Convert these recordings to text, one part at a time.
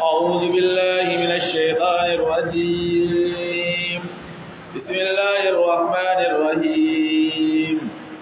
أعوذ بالله من الشيطان الرجيم بسم الله الرحمن الرحيم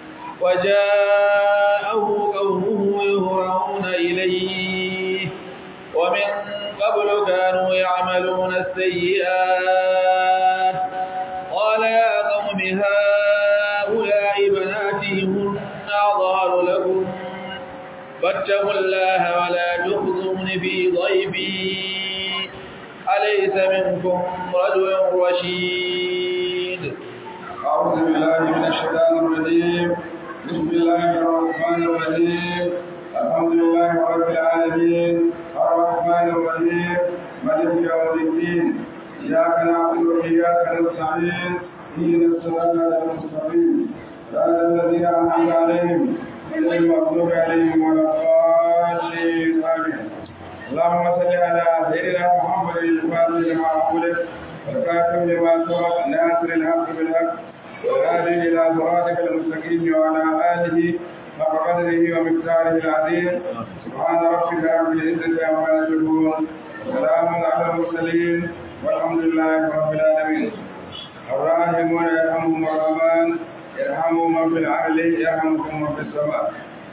وجاءه قومه يهرعون إليه ومن قبل كانوا يعملون السيئات قال يا قوم هؤلاء بناتي هن أعظار لكم فاتقوا الله ولا تخزون في ضيفي أليس منكم رجل رشيد أعوذ بالله من الشيطان الرجيم بسم الله الرحمن الرحيم الحمد لله رب العالمين الرحمن الرحيم مالك يوم الدين إياك نعبد وإياك نستعين اهدنا الصراط المستقيم صراط الذين أنعمت عليهم غير المغضوب عليهم ولا الضالين آمين اللهم صل على سيدنا محمد الفاتح لما أغلق والكاتب لما سبق ناصر الحق بالحق والهادي إلى صراطك المستقيم وعلى آله حق قدره ومقداره العظيم سبحان ربك رب العزة عما يصفون وسلام على المرسلين والحمد لله رب العالمين الراحمون يرحمهم الرحمن يرحموا من في العقل يرحمكم من في السماء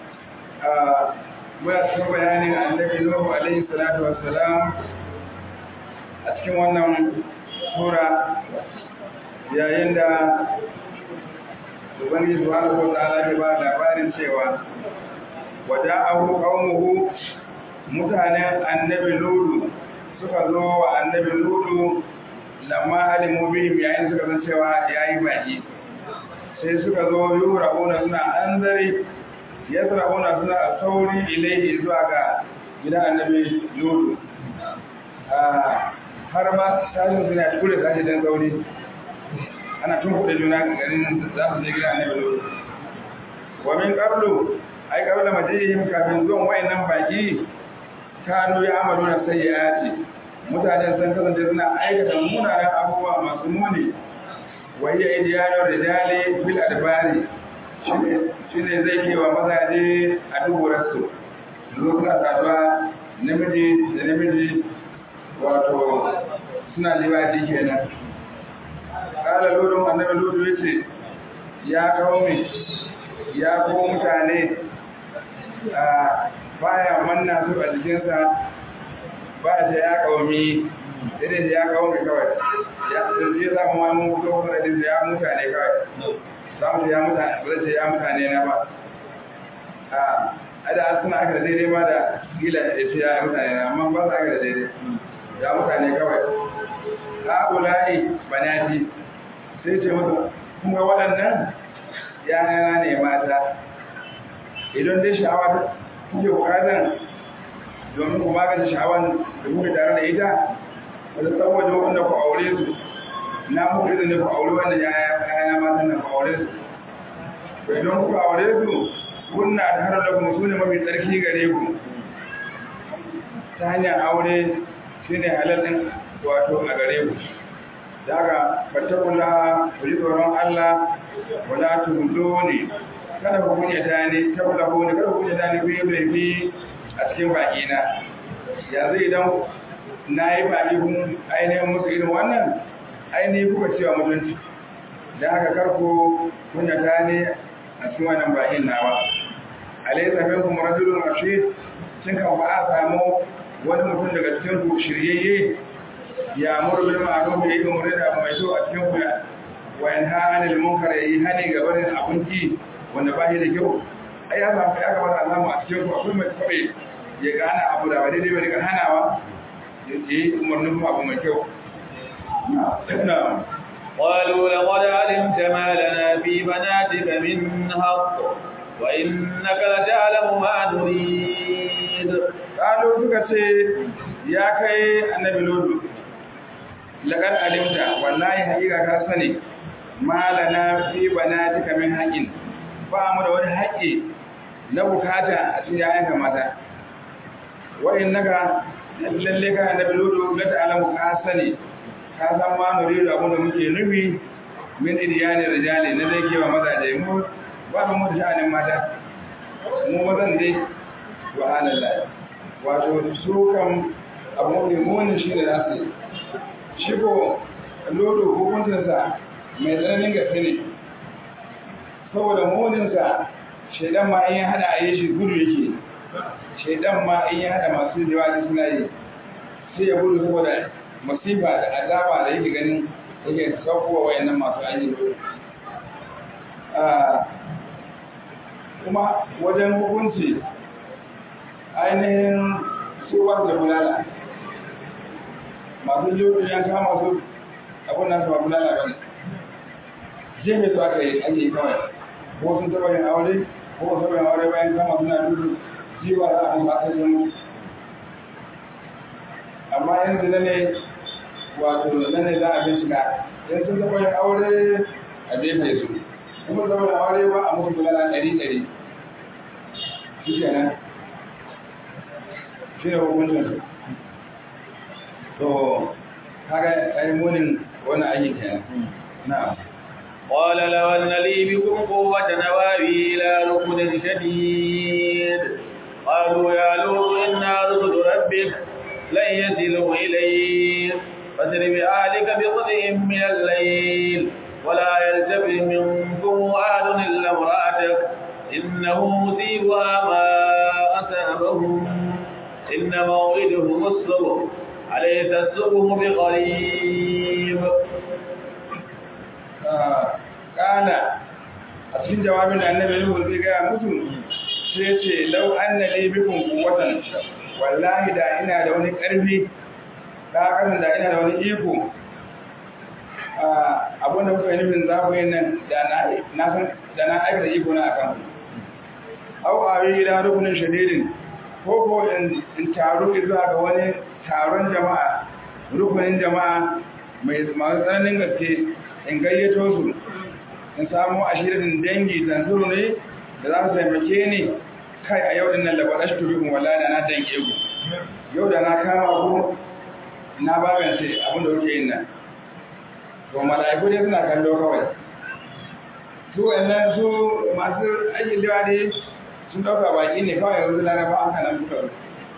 muna cikin bayanin annabi Nuhu alaihi salatu wassalam a cikin wannan sura yayin da Ubangiji subhanahu wa ta'ala ya ba labarin cewa wada'ahu qaumuhu mutanen annabi Lutu suka zo wa annabi Lutu lamma alimu bihim yayin suka san cewa yayi baki sai suka zo yura'una suna anzari yasra'una suna sauri ilaihi zuwa ga gidan annabi Lutu har ma sashin suna kure sashi dan sauri ana tun kuɗe juna garin za su je gidan annabi Lutu wa min qablu ai qabla majihim kafin zuwan wayannan baki kanu ya amalu na sayyiati mutanen sun kasance suna aikata munanan abubuwa masu muni wa hiya idiyanu rijali bil adbari shine zai ke wa mazaje a duburarsu zo suna saduwa namiji da namiji wato suna liwaji kenan kala lodin annabi lodo ya ce ya kawo mai ya ko mutane a baya manna su a jikinsa ba ta ya kaumi irin da ya kawo mai kawai ya zai samu wani mutu wasu da ya mutane kawai za mu ya mutane ba zai ya mutane na ba a ada suna aka da daidai ma da gila ya ce ya mutane na amma ba su aka da daidai ya mutane kawai ha'ula'i banati sai ce musu kun ga waɗannan yana ne mata idan dai sha'awa kuke bukatan domin ku magance sha'awan da kuke tare da ita wadda saboda wanda ku aure su na muku izini ku aure wanda yana matan nan ku aure su to idan kuka aure su kunna da har da kuma sune mafi tsarki gare ku ta hanyar aure shine halal din wato a gare ku daga fatakula ku ji tsoron Allah wala tuhuduni kada ku kunya ta ne tabbata ku ne kada ku kunya ta ne ku yi laifi a cikin baki na yanzu idan na yi baki kun ainihin musu irin wannan ainihin kuka cewa mutunci da haka karku kunya ta ne a cikin wannan bakin nawa alaysa minkum rajulun rashid shin kan ba a samu wani mutum daga cikin ku shiryayye ya amuru bil ma'ruf ya yi umarni da abu mai kyau a cikin ku wa yanha anil munkar ya yi hani ga barin abinci wanda ba shi da kyau ai ya samu ya kamata a samu a cikin ku akwai mai kwabe ya gane abu da ba daidai ba daga hanawa ya yi umarnin kuma abu mai kyau قالوا لقد علمت ما لنا في بناتك من حق وإنك لتعلم ما نريد قالوا suka ce ya kai annabi lodu laqad alimta wallahi haƙiƙa ka sani malana fi banatika min haqqin ba mu da wani haƙƙi na bukata a cikin yayanka mata wa innaka lalle ka annabi lodu la ta'lamu ka sani ka san ma nuridu abin da muke nufi min idiyani rijali na zai kewa mazaje mu ba mu da sha'anin mata mu mazan dai subhanallah wato su kan abu mafi muni shi ne za su yi shi ko lodo hukuncinsa mai tsananin gaske ne saboda muninsa shaidan ma in ya hada a yi shi gudu yake shaidan ma in ya hada masu jawabi suna yi sai ya gudu saboda masifa da azaba da yake ganin yake saukowa wayannan masu aiki kuma wajen hukunci ainihin tsohon da bulala masu jirgin yan kama su abin nasu ba bulala ba ne jami su aka yi ake yi kawai ko sun taɓa yin aure ko sun taɓa yin aure bayan kama suna dudu jiwa za a musu aka yi amma yanzu na ne wato na ne za a bincika yan sun taɓa yin aure a jefe su kuma taɓa yin aure ba a musu bulala ɗari ɗari shi kenan shi ne hukuncin to kaga ai munin wani aiki kenan na'am قال لو أن لي بكم قوة نوابي إلى ركن شديد قالوا يا لوط إنا رسل ربك لن يصلوا إليك فاسر بأهلك بقطع من الليل ولا يلتفت منكم أحد إلا امرأتك إنه مصيبها ما أصابهم إن موعدهم الصبح أليس الصبح بقريب kana a cikin jawabin da annabi Nuhu zai gaya musu sai ce lau anna li bikum quwwatan wallahi da ina da wani karfi da kasan da ina da wani iko abin da kuka yi nufin za ku yi nan da na na san da na aikata iko na akan au awi ila rukunin shadidin ko ko in taru zuwa ga wani taron jama'a rukunin jama'a mai masu tsananin gaske in gayyato su in samu ashirin dangi tanzuru ne da za su taimake ni kai a yau din nan labar ashtu bikum wallahi da na danke ku yau da na kama ku na bagance abin da kuke yin nan to mala'iku dai suna kallo kawai su wannan su masu aikin dawa ne sun dauka baki ne kawai yanzu laraba an kana duka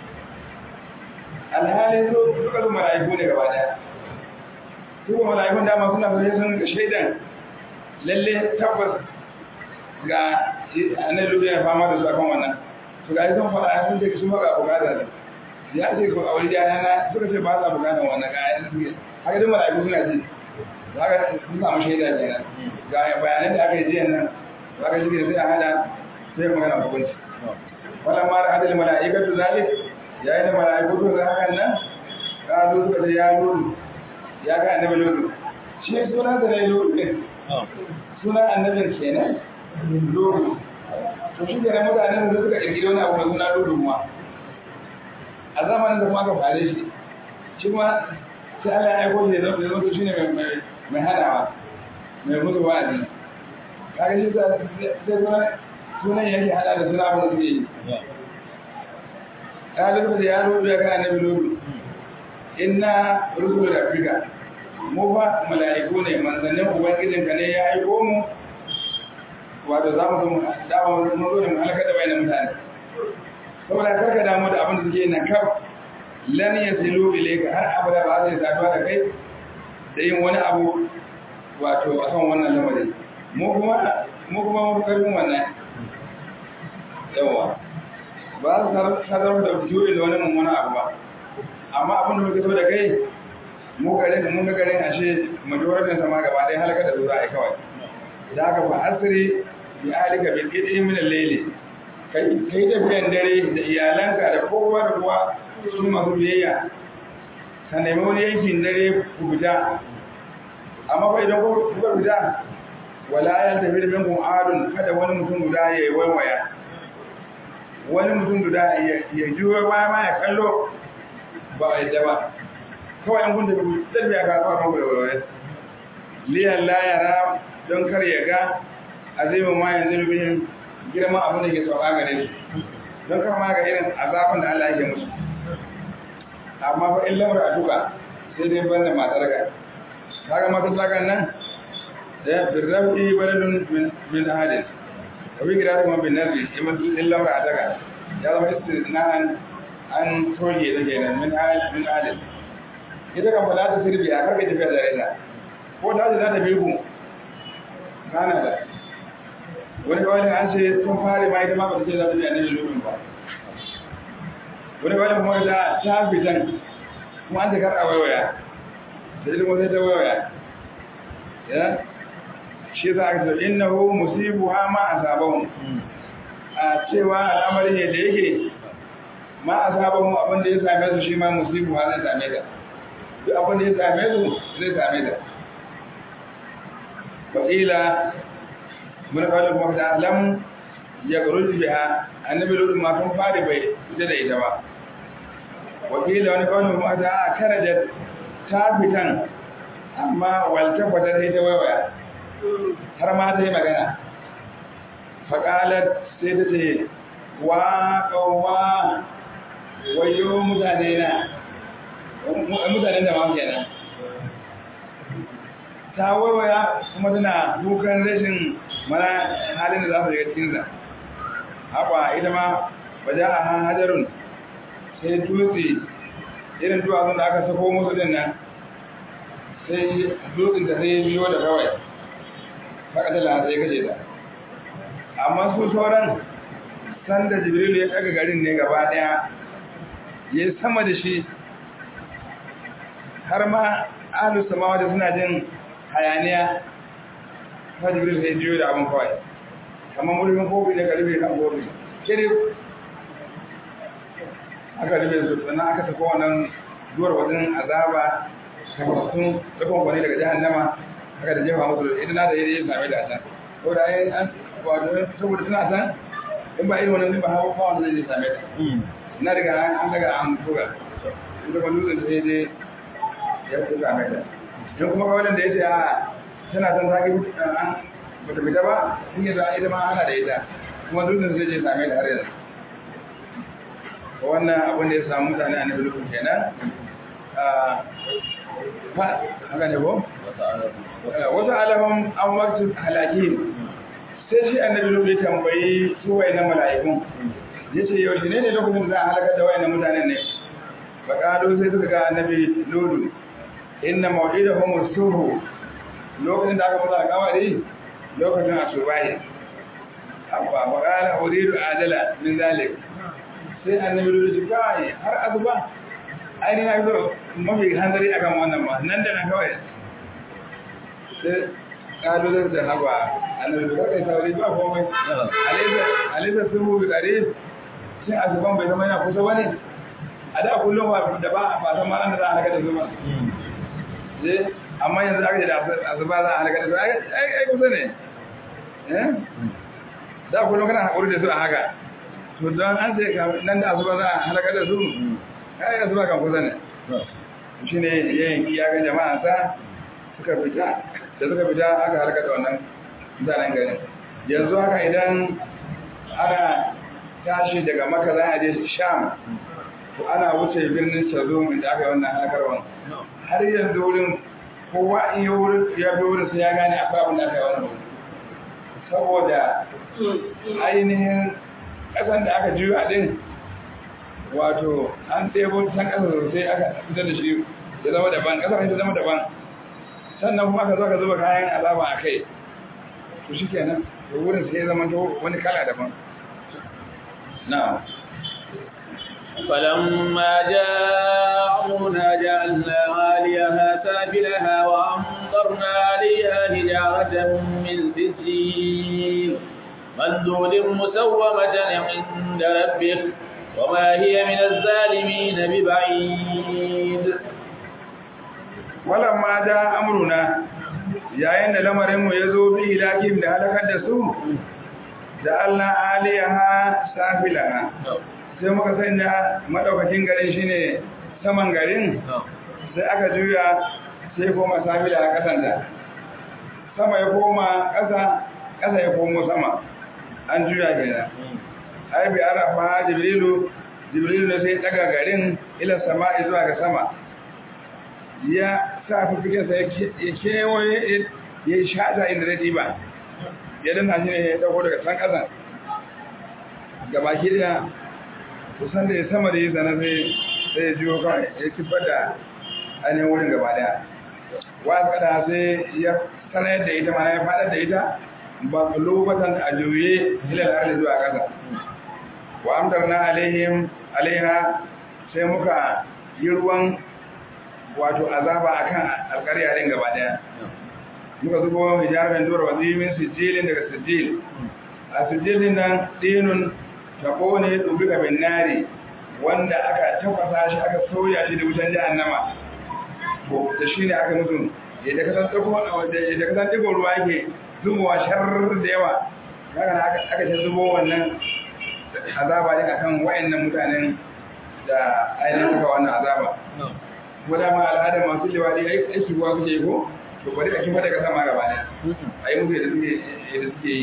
alhalin su duka su mala'iku ne gaba daya su kuma mala'ikun dama suna fara sun shaidan lalle tabbas ga annabi ya fama da su akan wannan to ga sun fara sun ce sun fara bukatar da ya ce ko aure da yana suka ce ba sa bukatar wannan ga yana suke haka duk mala'iku suna ji haka sun samu shaida kenan ga bayanan da aka yi jiya nan haka shi sai a hada sai magana hukunci wannan ma da hadal mala'ikatu zalik yayin da mala'iku to ga hakan nan ka zo suka ce ya nuru ya ga annabi lulu shi sunan da ne lulu din sunan annabin kenan lulu to shi kenan mutanen da suka kirkiri wani abu da suna lulu ma a zamanin da kuma aka fare shi shi kuma sai Allah ya aiko shi da zama shi ne mai hadawa mai mutu wa'azi kaga shi sai sunan yake hada da suna abu da suke yi ya lulu da ya lulu ya ga annabi lulu inna rusul rabbika mu fa mala'iku ne manzannin ubangijin ka ne ya aiko mu wato za mu zo dama mun zo ne mu halaka da bayanan mutane saboda karka damu da abin da suke nan kaf lan yasilu ilayka har abada ba zai saduwa da kai da yin wani abu wato a kan wannan lamarin mu kuma mu kuma mu karfin wannan yawa ba su sadar da juyi da wani mummuna abu ba amma abin da muka so da kai mu garin mun ga garin ashe majoratin sama gaba ɗaya halaka da zuwa ai kawai da aka fa asiri bi alika bil qidi min al-layli kai kai da biyan dare da iyalanka da kowa da kowa su masu biyayya ka nemi wani yankin dare ku fita amma fa idan kuka fita wala ya tafi da minkum adun kada wani mutum guda ya yi waiwaya wani mutum guda ya juyo baya ma ya kallo ba a yadda ba kawai an kunta biyu zai biya ka kawo kan waiwaya liyan la yara don kar ya ga azimin ma yanzu bihin girman abin da ke sauka gare su don kar ma ga irin azabin da Allah yake musu amma fa in lamar a duka sai dai ban da matar ka kaga matar tsakan nan da birrafi baladun min ahadin wa bi gira kuma bin nazi in lamar a daga ya zama istisna'an an toge da kenan min alif min alif ita kan fada ta sirbi a karka tafiya da raina ko ta ce za ta bi ku kana da wani kawai an ce tun fare ma ita ma ba ta ce za ta bi annabi lutun ba wani kawai kuma da ta fitan kuma an ta kar a waiwaya da ilimin sai ta waiwaya ya shi za a ce innahu musibu ha ma asabahu a cewa al'amari ne da yake ma asabahu abin da ya same su shi ma musibu ha zai same ta duk abin da ya same su zai same ta wakila mun kawai kuma ta lam ya garuji biha annabi lulu ma tun fari bai fita da ita ba wakila wani kawai kuma ta a karajar ta fitan amma waltabbata sai ta waiwaya har ma ta yi magana faƙalar sai ta ce wa ƙauwa wayo mutane na mutanen da ma kenan ta waiwaya kuma tana dukan rashin mana halin da za su shiga cikinsa haka ita ma ba ja a hajarun sai dutse irin duwatsun da aka sako musu din nan sai dutsen ta sai biyo da kawai haka tala sai kaje ta amma su sauran sanda jibril ya daga garin ne gaba daya ya sama da shi har ma ahlus samawa da suna jin hayaniya ta jibril sai biyo da abin kawai kamar mulkin kofi da karfe kan kofi kiri aka rufe su sannan aka tafi wannan duwar wajen azaba kafasun dukkan kwani daga jahannama aka da jefa musu idan na da yi same da can ko da ayin an wato saboda suna san in ba irin wannan ba hawa ba wanda zai same ta na daga an daga an buga ita kuma dutsen sai dai ya fi same ta in kuma kawai da ya ce a tana san ta ki an bata fita ba in yi ita ma ana da ita kuma dutsen sai je same ta har yanzu wannan abin da ya samu mutane a nabi lukun kenan haka ne ko? wasu alahun an waktu halaki sai shi annabi lukun ya tambayi su wai na mala'ikun ya ce yau shi ne ne lokacin da za a halakar da wayan mutanen ne baƙaɗo sai suka ga annabi lulu inna mawa'ida homo suhu lokacin da aka mutu a kawari lokacin a subahi abba baƙala uridu adala min zalik sai annabi da ji kai har azuba ai ni na zo mafi hanzari akan wannan ma nan da nan kawai sai kalu da haba annabi da kai sauri ba komai alaysa alaysa sumu bi qarib sai azuban bai zama yana kusa bane a da kullum ba da ba ba san ma nan da za a halaka da zuma eh amma yanzu aka da azuba za a halaka da su ai ai kusa ne eh da kullum kana hakuri da su a haka to don an sai nan da asuba za a halaka da su kai asuba kan kusa ne shi ne yayin ya ga jama'a sa suka fita da suka fita aka halaka da wannan mutanen garin yanzu haka idan ana tashi daga maka za a je sham to ana wuce birnin shazum inda aka yi wannan halakarwan har yanzu wurin kowa in ya bi wurin sai ya gane akwai abin da aka yi wannan wurin saboda ainihin ƙasan da aka juya din wato an ɗebo san ƙasa sosai aka fitar da shi ya zama daban ƙasar ta zama daban sannan kuma aka zo ka zuba kayan azaba a kai to shi kenan to wurin sai ya zama to wani kala daban na فلما جاء أمرنا جعلنا عاليها سافلها وأمطرنا عليها حجارة من سجيل مندود مسومة عند ربك وما هي من الظالمين ببعيد ولما جاء أمرنا yayin da lamarinmu ya zo bi ilakim da halakar da su da Allah aliyaha safilaha sai muka sanya madaukakin garin shine saman garin sai aka juya sai koma safila a kasan da sama ya koma ƙasa ƙasa ya komo sama an juya kenan ai bi arafa jibrilu jibrilu ne sai daga garin ila sama'i zuwa ga sama ya sa fifikin sa ya kewaye ya yi shata inda zai diba ya danna shi ne ya dauko daga can ƙasa ga baki daya kusan da ya sama da yi zana sai sai ya jiyo kawai ya kifar da ainihin wurin gaba daya wasu kada sai ya sanar da ita mana ya faɗar da ita ba kulubatan a juye ilal arli zuwa ƙasa wa amtarna alaihim alaiha sai muka yi ruwan wato azaba akan alƙarya din gaba daya muka zubo hijabin dora wazimin sijilin daga sijil a sijilin nan dinun tabo ne dubi bin nari wanda aka tafasa shi aka soya shi da wutan jahannama ko da shi ne aka musu yadda ka san tsako yadda ka san digon ruwa yake zubowa shar da yawa kaga na aka aka zubo wannan azaba din akan wayannan mutanen da ainihin suka wannan azaba ko da ma al'adar masu liwadi aiki ruwa kuke yi ko to bari a kifa daga sama gaba ɗaya a yi musu yadda suke yadda suke yi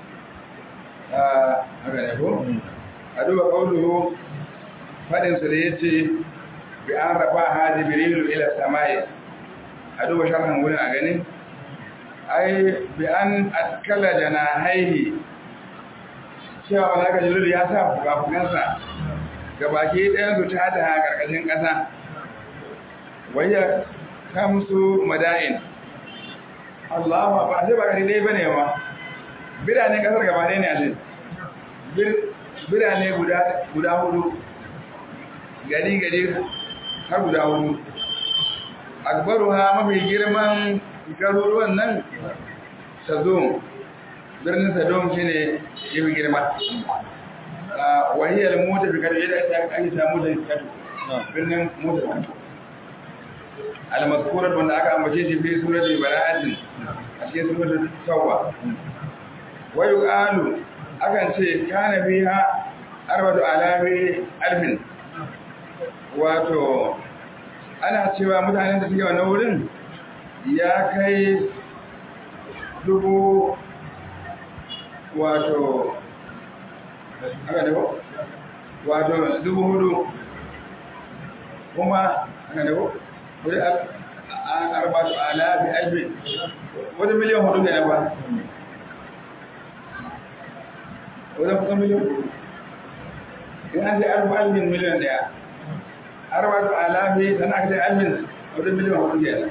haka ne ko a duba kauluhu faɗinsa da ya ce bi an rafa ha jibrilu ila samai a duba sharhan wurin a ganin ai bi an atkala janahaihi cewa wani aka jibrilu ya sa fukafukansa ga baki ɗayan su ta ta ƙarƙashin ƙasa wayya kamsu mada'in Allah ba sai ba gari dai bane ma birane kasar gaba ɗaya ne a ce birane guda guda hudu gari gari har guda hudu akbaru ha mafi girman garuruwan nan sadom birnin sadom shine yafi girma wahiyar mota fi kadu yadda ake samu da kadu birnin mota kadu al-mazkurat wanda aka ambace shi fi suratul bara'atin a cikin suratul tauba wa yuqalu akan ce kana fiha arbatu alami alfin wato ana cewa mutanen da suke wannan wurin ya kai dubu wato aka da wato dubu hudu kuma aka da wani arbatu alafi albin wani miliyan hudu ne ba wani kusan miliyan hudu in an ce arba albin miliyan daya arbatu alafi sana aka ce albin wani miliyan hudu ne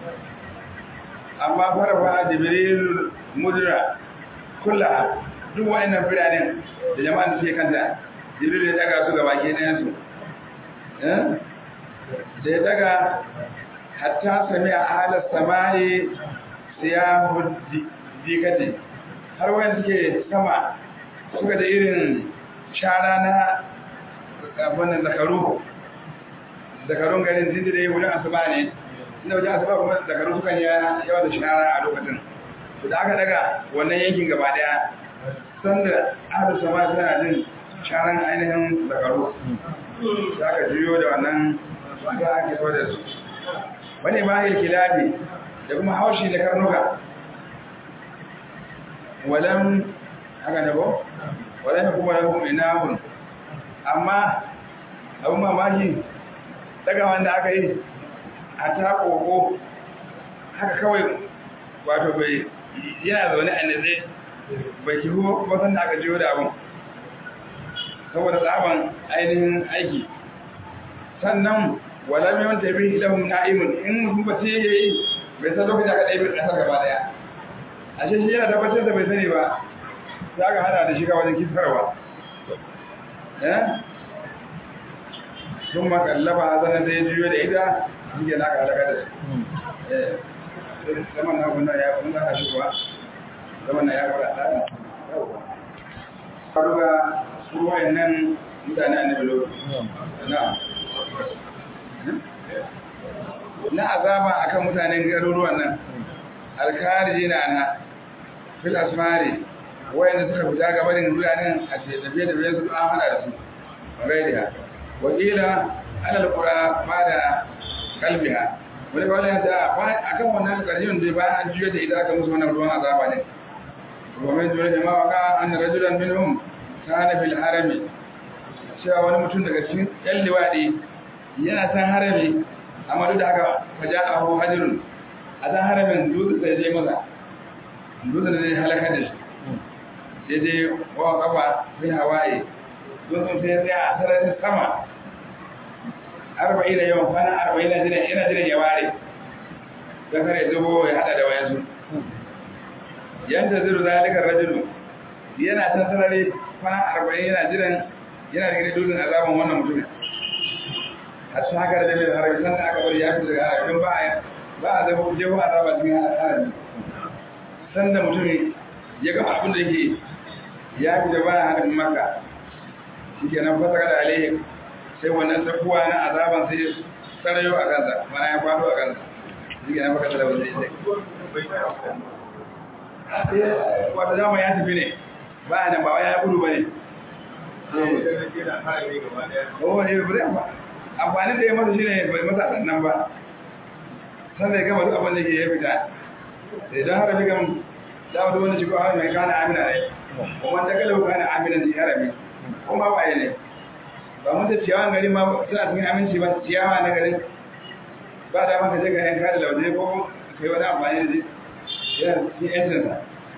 amma farafa jibril mudra kulla duk wa'annan biranen da jama'an da suke kanta jibril ya daga su gaba ke ɗayan su da ya daga hatta sami a halar samaye siyahu dikati har wani suke sama suka da irin shara na wannan zakaru zakarun garin tun da ya wurin asuba ne inda wajen asuba kuma zakaru sukan yawa da shara a lokacin to da aka daga wannan yankin gaba daya sanda halar samaye suna jin sharan ainihin zakaru da aka juyo da wannan wanda ake so da su wani mahil kilabi da kuma haushi da karnuka walam haka ne ba walam kuma lahum inahun amma abun mamaki daga wanda aka yi a ta koko haka kawai wato bai yana zaune a nitse bai kihu wasan da aka jiyo da abun saboda tsaban ainihin aiki sannan wala mai wanta bi lahum na'imun in mutum ba sai yayi bai san lokacin aka ɗaya ƙasar gaba daya a shi yana tabbatar da bai sani ba za ka hada da shiga wajen kisarwa eh sun makallaba a zanen da ya juyo da ita shi ke naka halaka da su eh zaman na kuna ya kun zaka shi kuwa zaman na ya fara tsara faruwa su wayannan mutane annabi lokacin na'am na azaba akan mutanen garuruwan nan alkariji na na fil asmari wayanda suka fita gabanin biranen a tafiye da bayan su an hana da su gairiya wakila alal qura ma da kalbiha wani kawai ya ta akan wannan karjin da bayan an juya da ita aka musu wannan ruwan azaba ne ومن جملة جماعة وقع أن رجلا منهم كان في الحرم cewa wani mutum daga cikin ‘yan liwaɗi yana san harami amma duk da haka faja a hau hajjirun a san haramin dutse sai je maza dutse da zai halaka da shi sai dai wa kafa fi hawaye tsuntsun sai ya tsaya a sararin sama arba'in da yawan kwana arba'in na jiran yana jiran ya ware don kare zubo ya hada da wayansu yanda zuru zalikar rajulu yana can sarari kwana arba'in yana jiran yana da gani dutsen azaban wannan mutumin har su haka da dalilin harabi sannan aka bari ya fi daga harabin ba a ba a zama jeho azaba cikin harabi sanda mutumin ya gama abin da yake ya fi da baya harabin maka shi ke nan fasa da alaihi sai wannan tsakuwa na azaban sai tsarayo a kansa mana ya faɗo a kansa shi ke nan fasa da wanda ya sai wata dama ya tafi ne ba a nan ba ya gudu ba ne oh ne ba amfani da ya masa shi ne bai masa sannan ba sannan ya gama duk abin da ke ya fita idan harabi gam za mu wanda shi ko harabi mai kana amina ne kuma ta kalau kana amina ne harabi kuma waye ne ba mun ta ciyawan gari ma suna cikin aminci ba ciyawa na garin ba da maka je ga yan kada lauje ko kai wani amfani da shi yana cikin yancinsa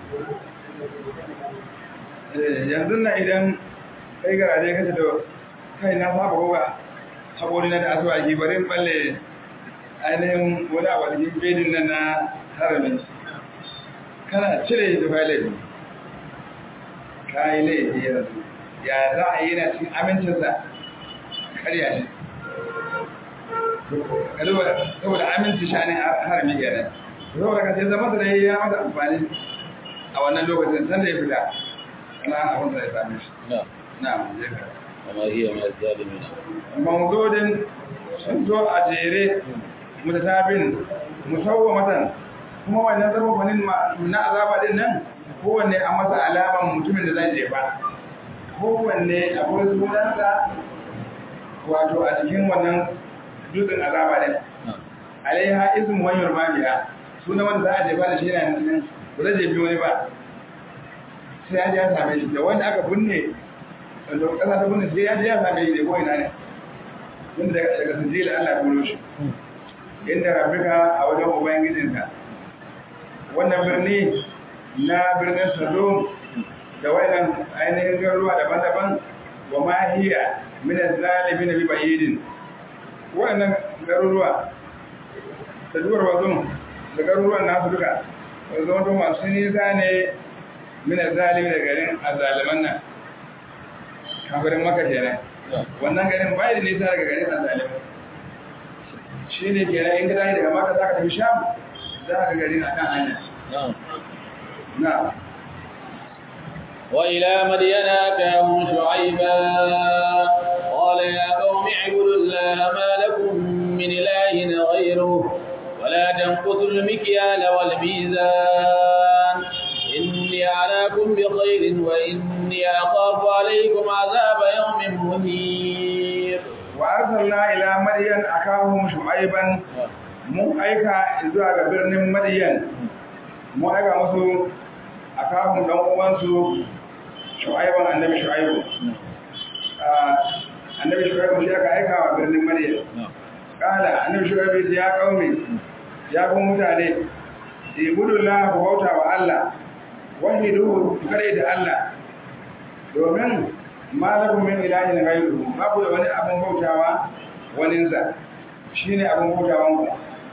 yanzu na idan kai garaje kace to kai na saba ko ba haƙori na da asuwaki bari balle ainihin wani abu da cikin bedin nan na haramin kana cire da fa laifi ka yi laifi yanzu ya za a yi na cikin amincinsa karya shi saboda aminci shanin harami kenan saboda ka sai zama da ya masa amfani a wannan lokacin sanda ya fita ana abin da ya same shi na je ka وما هي من الظالمين mawudodin sun zo a jere mutatabin musawwamatan kuma wannan sababanin na azaba din nan kowanne a masa alaman mutumin da zai jefa kowanne akwai sunansa wato a cikin wannan dutsen azaba din alaiha ismu wani yurmaniya suna wanda za a jefa da shi yana nan ba zai jefi wani ba sai ya ji ya same shi da wanda aka binne wanda kasa ta bunne sai ya je ya same shi ko ina ne wanda daga sijila Allah ya bulo shi inda rabbika a wajen ubangijinka wannan birni na birnin Sodom da wayannan ainihin garuruwa daban-daban wa ma hiya min az-zalimin bi bayidin wayannan garuruwa da duwar wazun da garuruwan nasu duka wanzu wato masu nisa ne min az-zalimin da garin azaliman nan kafirin maka kenan wannan garin bai da nisa daga garin azalim shi ne kenan in ka tashi daga maka za ka tafi sham za ka garin a kan hanya na وإلى مدين أتاهم شعيبا قال يا قوم اعبدوا الله ما لكم من إله غيره ولا تنقصوا المكيال والميزان إني أراكم بخير وإني أخاف عليكم عذاب يوم مهير وأرسلنا إلى مدين أخاهم شعيبا mun aika zuwa ga birnin Madiyan mun aika musu akahun dan uwansu Shu'aiban annabi Shu'aibu annabi Shu'aibu shi aka aika wa birnin Madiyan kala annabi Shu'aibu ya kaume ya ku mutane ibudullah ku bauta wa Allah wahidu kare da Allah domin malakum min ilahin ghayru babu da wani abun bautawa wani sa shine abun bautawan ku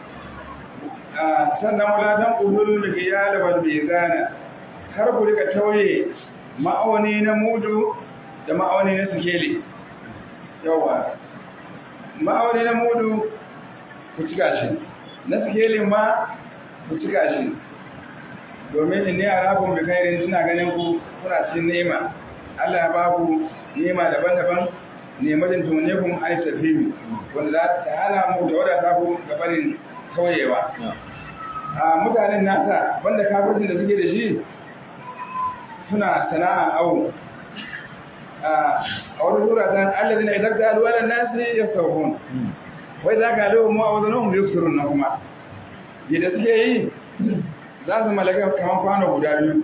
sannan wala dan ulul mikyal wal mizana kar ku rika tauye ma'auni na mudu da ma'auni na sikeli yawa ma'auni na mudu ku cika shi na sikelin ma ku cika shi domin in ne a rafin da kairin suna ganin ku kuna cikin nema Allah ya ba ku nema daban-daban nematin tumane kun ai tafiyu wanda za ta hana mu da wadata ku ga barin kauyewa a mutanen nasa banda kafircin da suke da shi suna sana'a awo a wani sura ta Allah zina idan ta alwala nasi ya sauhun wai za ka lewa mu a wajen mu yusufurun na kuma yadda suke yi za su malaka kamar kwano guda biyu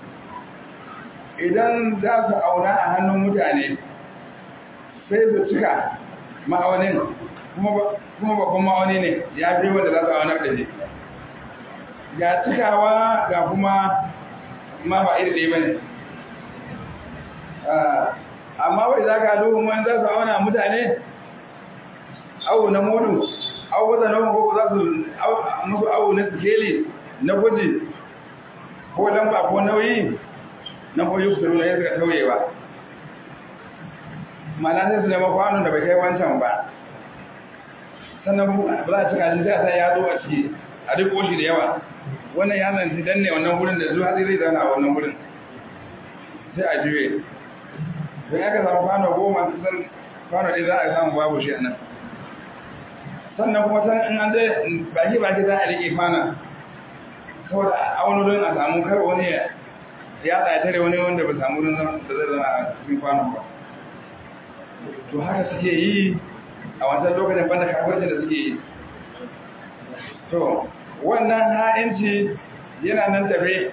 idan za su auna a hannun mutane sai su cika ma'aunin kuma babban ma'auni ne ya fi wanda za su auna da shi ga cikawa ga kuma ma ba iri ɗaya ba ne amma wai za ka duhun wani za su auna mutane awu na mudu awu wata nan ko za su musu awu na sikeli na guji ko lamba ko nauyi na ko yi kusuru na yin suka tauyewa mana sai su nema kwanon da bai kai wancan ba sannan ba za a cika shi sai a sa ya zo a ciki a duk koshi da yawa wannan ya zanci danne wannan wurin da zuwa zai zauna a wannan wurin sai a juye don aka samu kwano goma kusan kwano ɗaya za a samu babu shi a nan sannan kuma san in an zai baki baki za a riƙe kwana saboda a wani wurin a samu kar wani ya ya tsaye wani wanda ba samu wurin da zai zama a cikin kwanon ba to haka suke yi a wancan lokacin banda kafircin da suke yi to wannan ha'inci yana nan tafe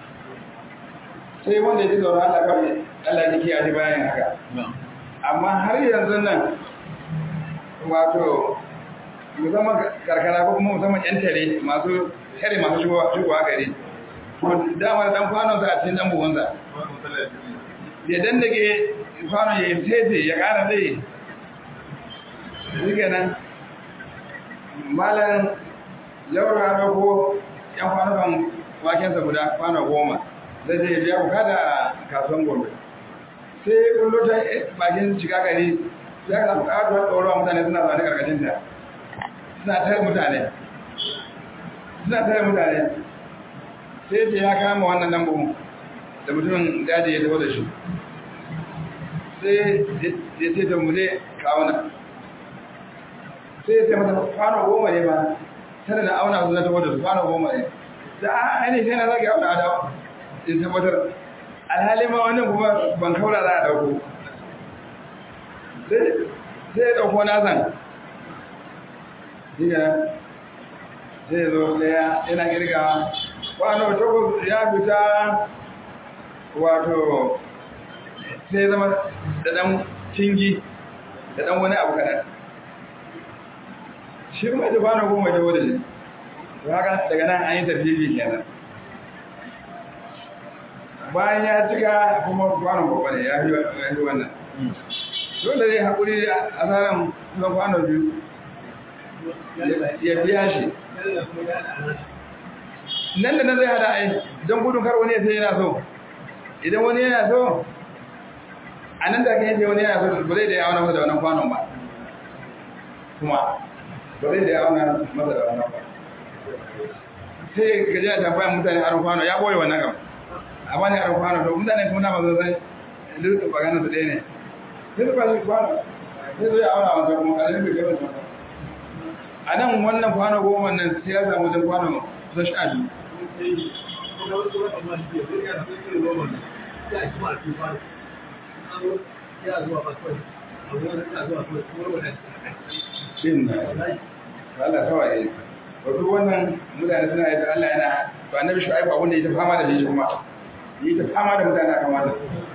sai wanda ya ji tsoron Allah kawai Allah ya kiyaye bayan haka amma har yanzu nan wato musamman karkara ko kuma musamman yan tare masu tare masu shigowa gari to dama da dan kwanon sa a cikin dan buhunsa ya dandake kwanon ya yi tete ya kara zai shi kenan malam laura na ko yan kwanukan wakensa guda kwana goma zai je biya bukata a kasuwan gombe sai kullo ta bakin shiga gari ya ka katuwar tsoro mutane suna zaune karkashin ta suna tare mutane suna tare mutane sai ce ya kama wannan lambu da mutumin daji ya taho da shi sai ya ce ta mule kawuna sai ya ce mata kwano goma ne ba tare da auna su na taho da su kwano goma ne da a ainihin sai na zage auna adawa in tabbatar alhali ma wannan kuma ban kaura za a dauko sai ya dauko nasan diga sai ya zo daya yana girgawa kwano takwas ya fita wato sai zama da dan cingi da dan wani abu kaɗan shi kuma da kwano goma da wadda shi haka daga nan an yi tafiye kenan bayan ya cika kuma kwanon babba ne ya fi wannan dole zai haƙuri a tsarin kusan kwanon biyu ya biya shi nan da nan zai hada ai don gudun kar wani ya sai yana so idan wani yana so a nan da kan yace wani yana so ba zai da ya auna masa da wannan kwanon ba kuma ba zai da ya auna masa da wannan ba sai gaji a tambayan mutane aron kwano ya boye wannan gaba a bani a kwano to mutane kuma na mazo sai duk maganar su ɗaya ne sai su bashi kwano sai su yi auna wata kuma kalin bai gaba da a nan wannan kwano goma nan sai ya samu wajen kwano kusan sha biyu Shin Allah kawai wato wannan mutane suna yi Allah yana to annabi shu'aibu abin da ya ta fama da shi kuma yi ta fama da mutane akan wannan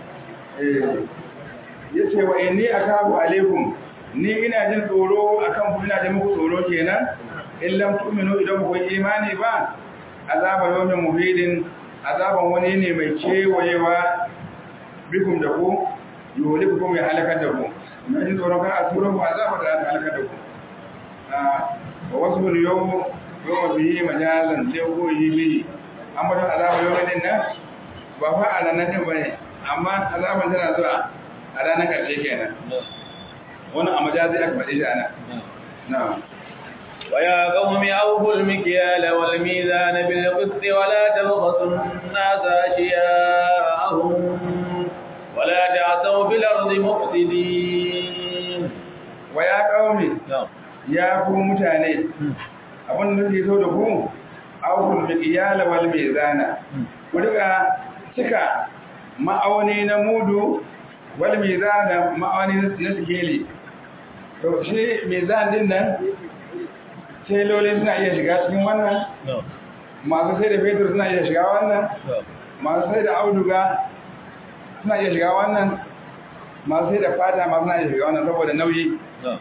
ya ce wa inni akabu alaikum ni ina jin tsoro akan ku ina jin muku tsoro kenan in lam tu'minu idan ku yi imani ba azaba yawmin muhidin azaban wani ne mai kewayewa bikum da ku yuhlikum ya halakar da ku ina jin tsoron kar a tura ku azaba da halakar da ku wa wasu yau yau bihi majazan sai ko yi bihi an bata azaba yau din nan ba fa a ranar din bane amma azaban tana zuwa a ranar karshe kenan wannan a majazi aka faɗi shi ana na'am ويا قوم أوفوا المكيال والميزان بالقسط ولا تبخسوا الناس أشياءهم ولا تعثوا في الأرض مفسدين ويا قوم نعم ya ku mutane abin da ke so da ku aukul miqyala wal mizana ku riga cika ma'auni na mudu wal mizana ma'auni na sikeli to shi mizan din nan telolin suna iya shiga cikin wannan masu sai da fetur suna iya shiga wannan masu sai da auduga suna iya shiga wannan masu sai da fata masu suna iya shiga wannan saboda nauyi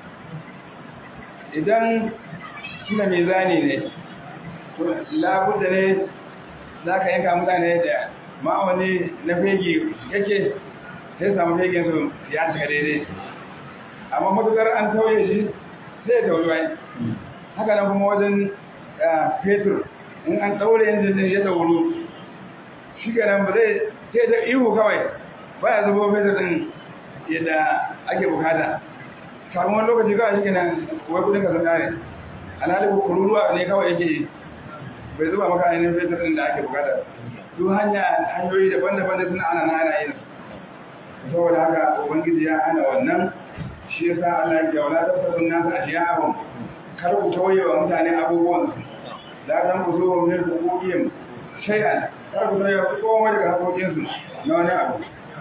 idan suna mai zane ne labudda ne za ka yanka mutane da ma'auni na fegi yake sai samu fegen su ya cika daidai amma matukar an tauye shi sai ya tauye wai haka nan kuma wajen fetur in an ɗaure yin zai ya tauru shi nan ba zai sai ta ihu kawai ba ya zubo fetur ɗin yadda ake bukata kafin wani lokaci kawai shi kenan wai kudin ka sun kare alhali kururuwa ne kawai yake bai zuba maka ainihin fetur ɗin da ake bukata duk hanya hanyoyi daban-daban da suna ana na ana yin saboda haka ubangiji ya hana wannan shi yasa Allah ya wala ta sabun nasu ashiya'ahum kar ku tauye wa mutane abubuwan la tan ku zo min hukukim shay'an kar ku tauye wa komai daga hakokin su na wani abu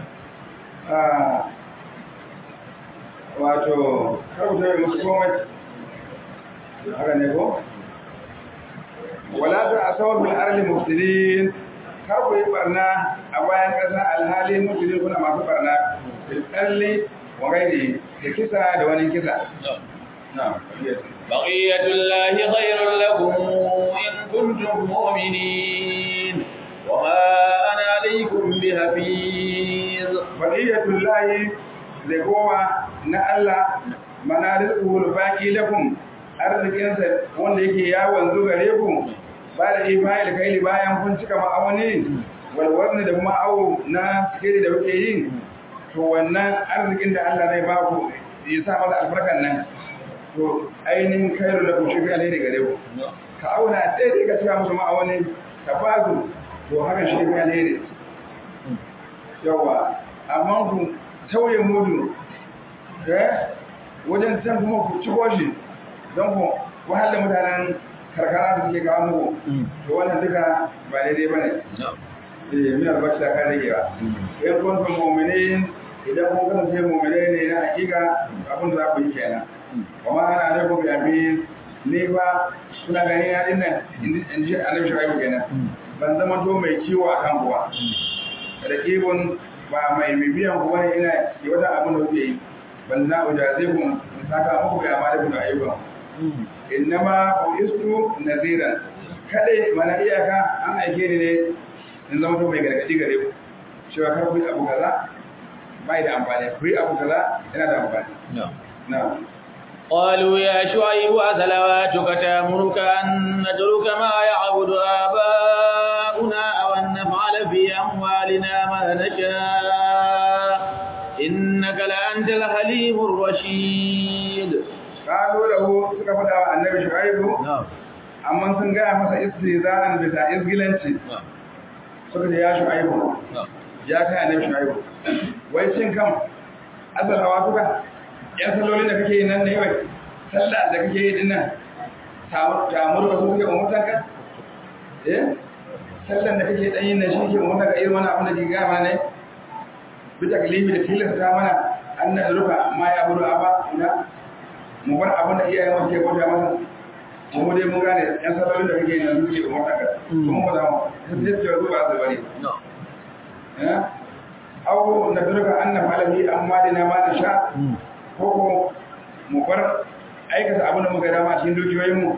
wato kar ku tauye musu komai haka ne ko wala ta asawu bil ardi mufsidin kar ku yi barna a bayan ƙasa alhali mufsidin kuna masu barna bil qalli wa ghairi da kisa da wani kisa na'am بقية الله خير لكم إن كنتم مؤمنين وما أنا عليكم بحفيظ بقية الله لقوة نألا منارقه الباقي لكم arzikinsa wanda yake yawon zuga ku ba da ifayil kaili bayan kun cika ma'auni walwarni da kuma awo na sikiri da kuke yi to wannan arzikin da Allah zai ba ku ya sa masa albarkan nan to ainihin kairu da ku shi fi alheri gare ku ka auna daidai ka cika musu ma'auni ka ba su to haka shi fi alheri yawa amma ku tauye mudu wajen can kuma ku ci shi don ku wahala mutanen karkara da suke kawo muku to wannan duka ba daidai ba ne eh min albashi da kan ragewa in kuntum mu'minin idan kun kasance mu'minai ne na hakika abin da za ku yi kenan kuma ana da ku yabi ni ba suna gani na din nan in ji annabi shaibu kenan ban zama to mai kiwo a kan kuwa da kibon ba mai bibiyan ku bane ina yi wata abin da kuke yi ban na ujaze ku in saka muku ga amma da ku ayyukan innama uistu naziran kade mana iyaka an aike ni ne in zama to mai gargadi gare ku cewa kar ku yi abu kaza bai da amfani ku yi abu kaza yana da amfani na'am قالوا يا شعيب أثلواتك تأمرك أن نترك ما يعبد آباؤنا أو أن نفعل في أموالنا ما نشاء إنك لأنت الحليم الرشيد قالوا له suka faɗa wa annabi shu'aibu amma sun gaya masa istizan bisa izgilanci suka ce ya shu'aibu ya kai annabi shu'aibu wai cin kan azalawa tuka yan sallolin da kake yi nan ne wai sallah da kake yi dinnan tamur ba su suke umurtan ka eh sallan da kake dan yin nan shi ke umurtan ka irin wani abin da ke gama ne bi taklimi da tilasta mana an na ruka ma ya buru aba ina mu bar abin da iyayen mu ke bauta masa mu dai mun gane yan sallolin da kake yi nan suke umurtan ka kuma ba za mu sai ce zuwa su bari eh aw na duruka an na falabi amma da na ma da sha ko mu bar aikata abin da muka dama cikin dukiyoyinmu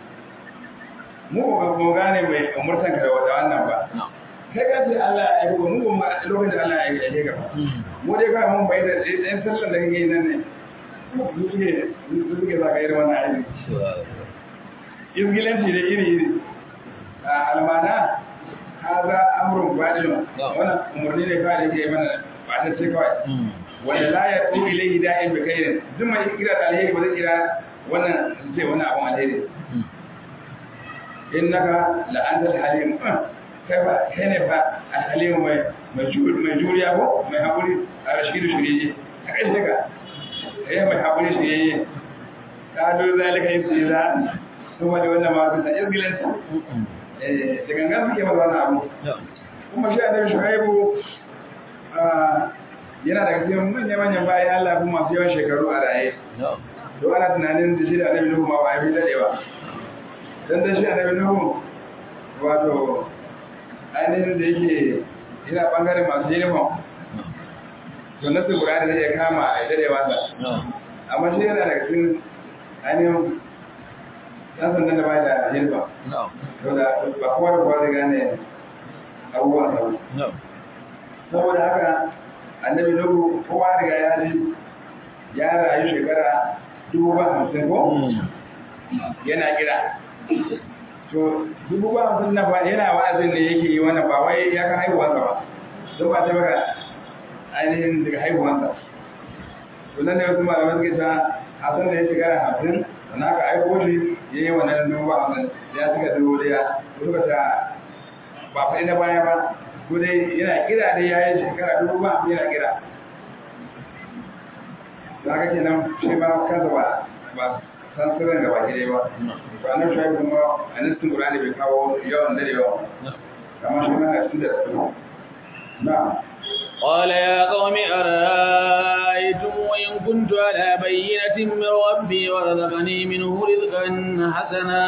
mu ba mu gane mai umurtan ka da wannan ba kai ka ce Allah ya aiko mu ba lokacin da Allah ya aike ka mu dai kawai mun bai da ɗayan sallan da kake yi nan ne su suke su suke za ka yi da wannan aiki izgilanci da iri iri a almana haza amrun badilun wannan umarni ne kawai da yake mana ba ta ce kawai wanda la ya tsu ilaihi da'in bi khairin duk mai kira da alheri ba zai kira wannan su ce wannan abun alheri innaka la anta halim kai ba kai ne ba alhalim mai mai juriya ko mai hakuri a rashidu shirye a kai daga eh mai hakuri shirye ka do zalika yusira kuma da wannan ma bisa izgilanci eh da gangan suke ba wannan abu kuma shi annabi shuaibu yana daga cikin manyan manyan bayan Allah kuma masu yawan shekaru a raye. To ana tunanin da shi da annabi Nuhu ma ba ya fi daɗewa. Dan da shi annabi Nuhu wato ainihin da yake yana bangaren masu uniform. To na su Qur'ani zai iya kama a daɗewa sa. Amma shi yana daga cikin ainihin ɗan sandan da ba da uniform. To da ba kowa da kowa zai gane abubuwan sa. Saboda haka annabi nuhu kowa riga ya ji ya rayu shekara dubu ba hamsin ko yana kira to dubu ba hamsin na ba yana wa'azin da yake yi wannan ba wai ya kan haihuwansa ba don ba ta baka ainihin daga haihuwansa to nan ne wasu malamai suke ta hasan da ya shekara hamsin sannan aka aiko shi ya yi wannan dubu ba hamsin ya cika dubu daya suka ta ba faɗi na baya ba ko dai yana kira dai ya yi shekara dubu ba hamsin yana kira za ka kenan shi ba kansa ba ba san sirrin gaba ki dai ba ba nan shi kuma a nassin qur'ani bai kawo yawan dare yawa kamar shi ma a cikin da su na قال يا قوم أرأيتم إن كنت على بينة من ربي ورزقني منه رزقا حسنا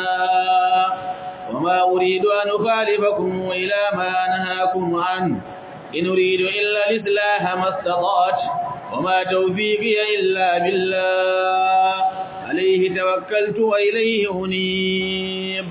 وما أريد أن أخالفكم إلى ما نهاكم عنه إن أريد إلا الإصلاح ما استطعت وما توفيقي إلا بالله عليه توكلت وإليه أنيب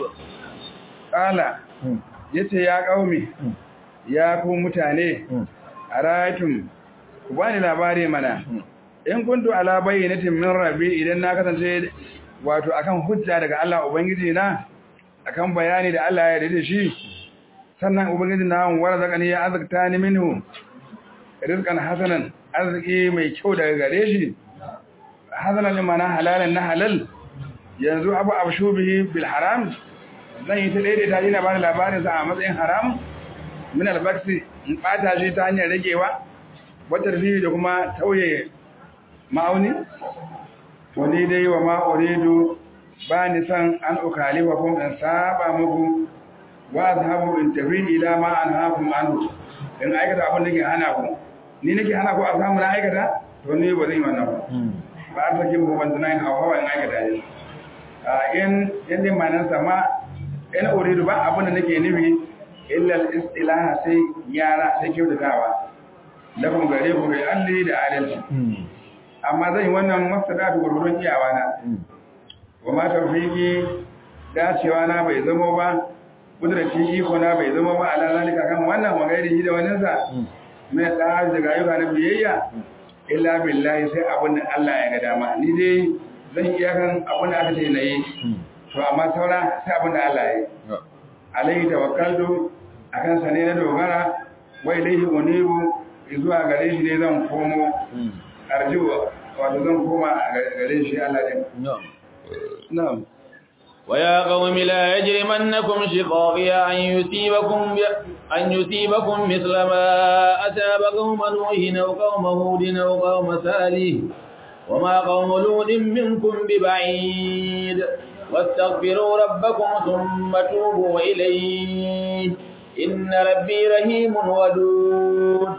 قال yace ya kaumi ya ku mutane araytum ku bani labari mana in kuntu ala bayyinatin min rabbi idan na kasance wato akan hujja daga Allah ubangiji na akan bayani da Allah ya yarda shi sannan ubangiji na wara zakani ya azakta ni minhu rizqan hasanan arziki mai kyau daga gare shi hasanan mana halalan na halal yanzu abu abshu bihi bil haram zan yi ta daidaita ina ba labarin sa a matsayin haram min albaksi in bata shi ta hanyar ragewa wata rihi da kuma tauye ma'auni to ni dai wa ma uridu ba ni san an ukalifa kun in saba muku wa azhabu in tafi ila ma anhaakum anhu in aikata abin da ke hana ku ni nake hana ku a samu na aikata to ni ba zan yi wannan ba ba a sake mu ban tunayin hawa in aikata ne in yadda manan sama in uridu ba abin da nake nufi illa al-istilaha sai yara sai kyautatawa lakum gare ku bai alli da adalci amma zan yi wannan mafsada da gurgurun iyawa na wa ma tawfiki dacewa na bai zamo ba kudratin iko na bai zama ba ala zalika kan wannan magairi da wannan sa mai da daga ayyuka na biyayya illa billahi sai abin da Allah ya ga dama ni dai zan iya kan abin da aka ce na yi to amma saura sai abin da Allah ya yi alaihi tawakkaltu akan sa ne na dogara wai ilaihi unibu zuwa gare shi ne zan komo arjuwa wato zan koma gare shi Allah din na'am ويا قوم لا يجرمنكم شقاقي أن يصيبكم أن يصيبكم مثل ما أتاب قوم نوح أو قوم هود أو قوم صالح وما قوم لوط منكم ببعيد واستغفروا ربكم ثم توبوا إليه إن ربي رحيم ودود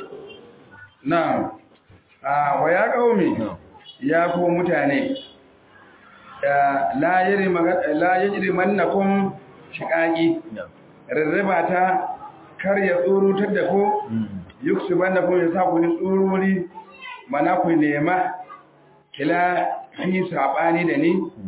نعم آه ويا قومي يا قوم متاني la yajri mannakum shiqaqi rarraba ta kar ya tsurutar da ku yuksu mannakum ya sa ku ni tsururi mana ku nema kila fi sabani da ni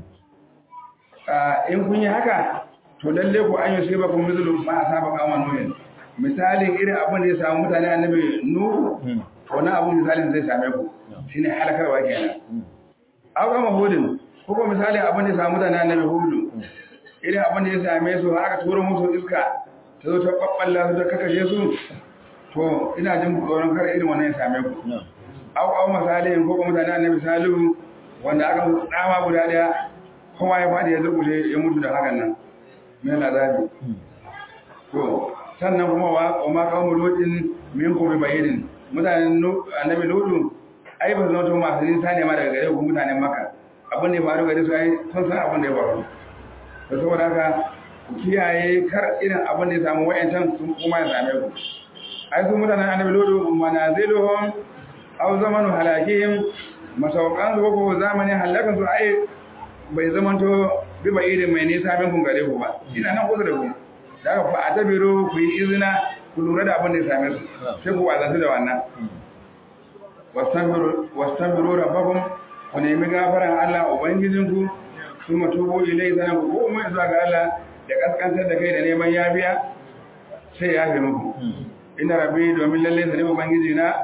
in kun yi haka to lalle ku an yi sai ba ku mizulu ma asaba kama nuhin misalin irin abin da ya samu mutane annabi nuhu to na abin misalin zai same ku shine halakarwa kenan aw kama hudin ko misali abin da ya samu da annabi hudu irin abin da ya same su aka tura musu iska ta zo ta babballa su ta kakashe su to ina jin tsoron kar irin wannan ya same ku au au misali ko kuma mutane annabi salihu wanda aka musu tsawa guda daya kowa ya fadi ya zurkushe ya mutu da hakan nan mai azabi to sannan kuma wa ma qawmu lutin minkum bi bayyin mutanen annabi lutu ai ba zama to masu nisa ne ma daga gare ku mutanen makka abin da ya faru gare su ai sun san abin da ya faru da saboda haka ku kiyaye kar irin abin da ya samu wayancan sun kuma ya same ku ai su mutanen annabi lodo manaziluhum aw zamanu halakihim masaukan su ko zamanin halakan su ai bai zamanto bi ba irin mai nisa min kun gare ku ba ina nan kusa da ku da aka fa atabiru ku yi izina ku lura da abin da ya same su sai ku wazantu da wannan wastaghfiru wastaghfiru rabbakum ku nemi gafaran Allah Ubangijinku su matubo ilai sanan ku ko mai zuwa ga Allah da kaskantar da kai da neman yafiya sai ya fi muku ina rabbi domin lalle sa ne Ubangiji na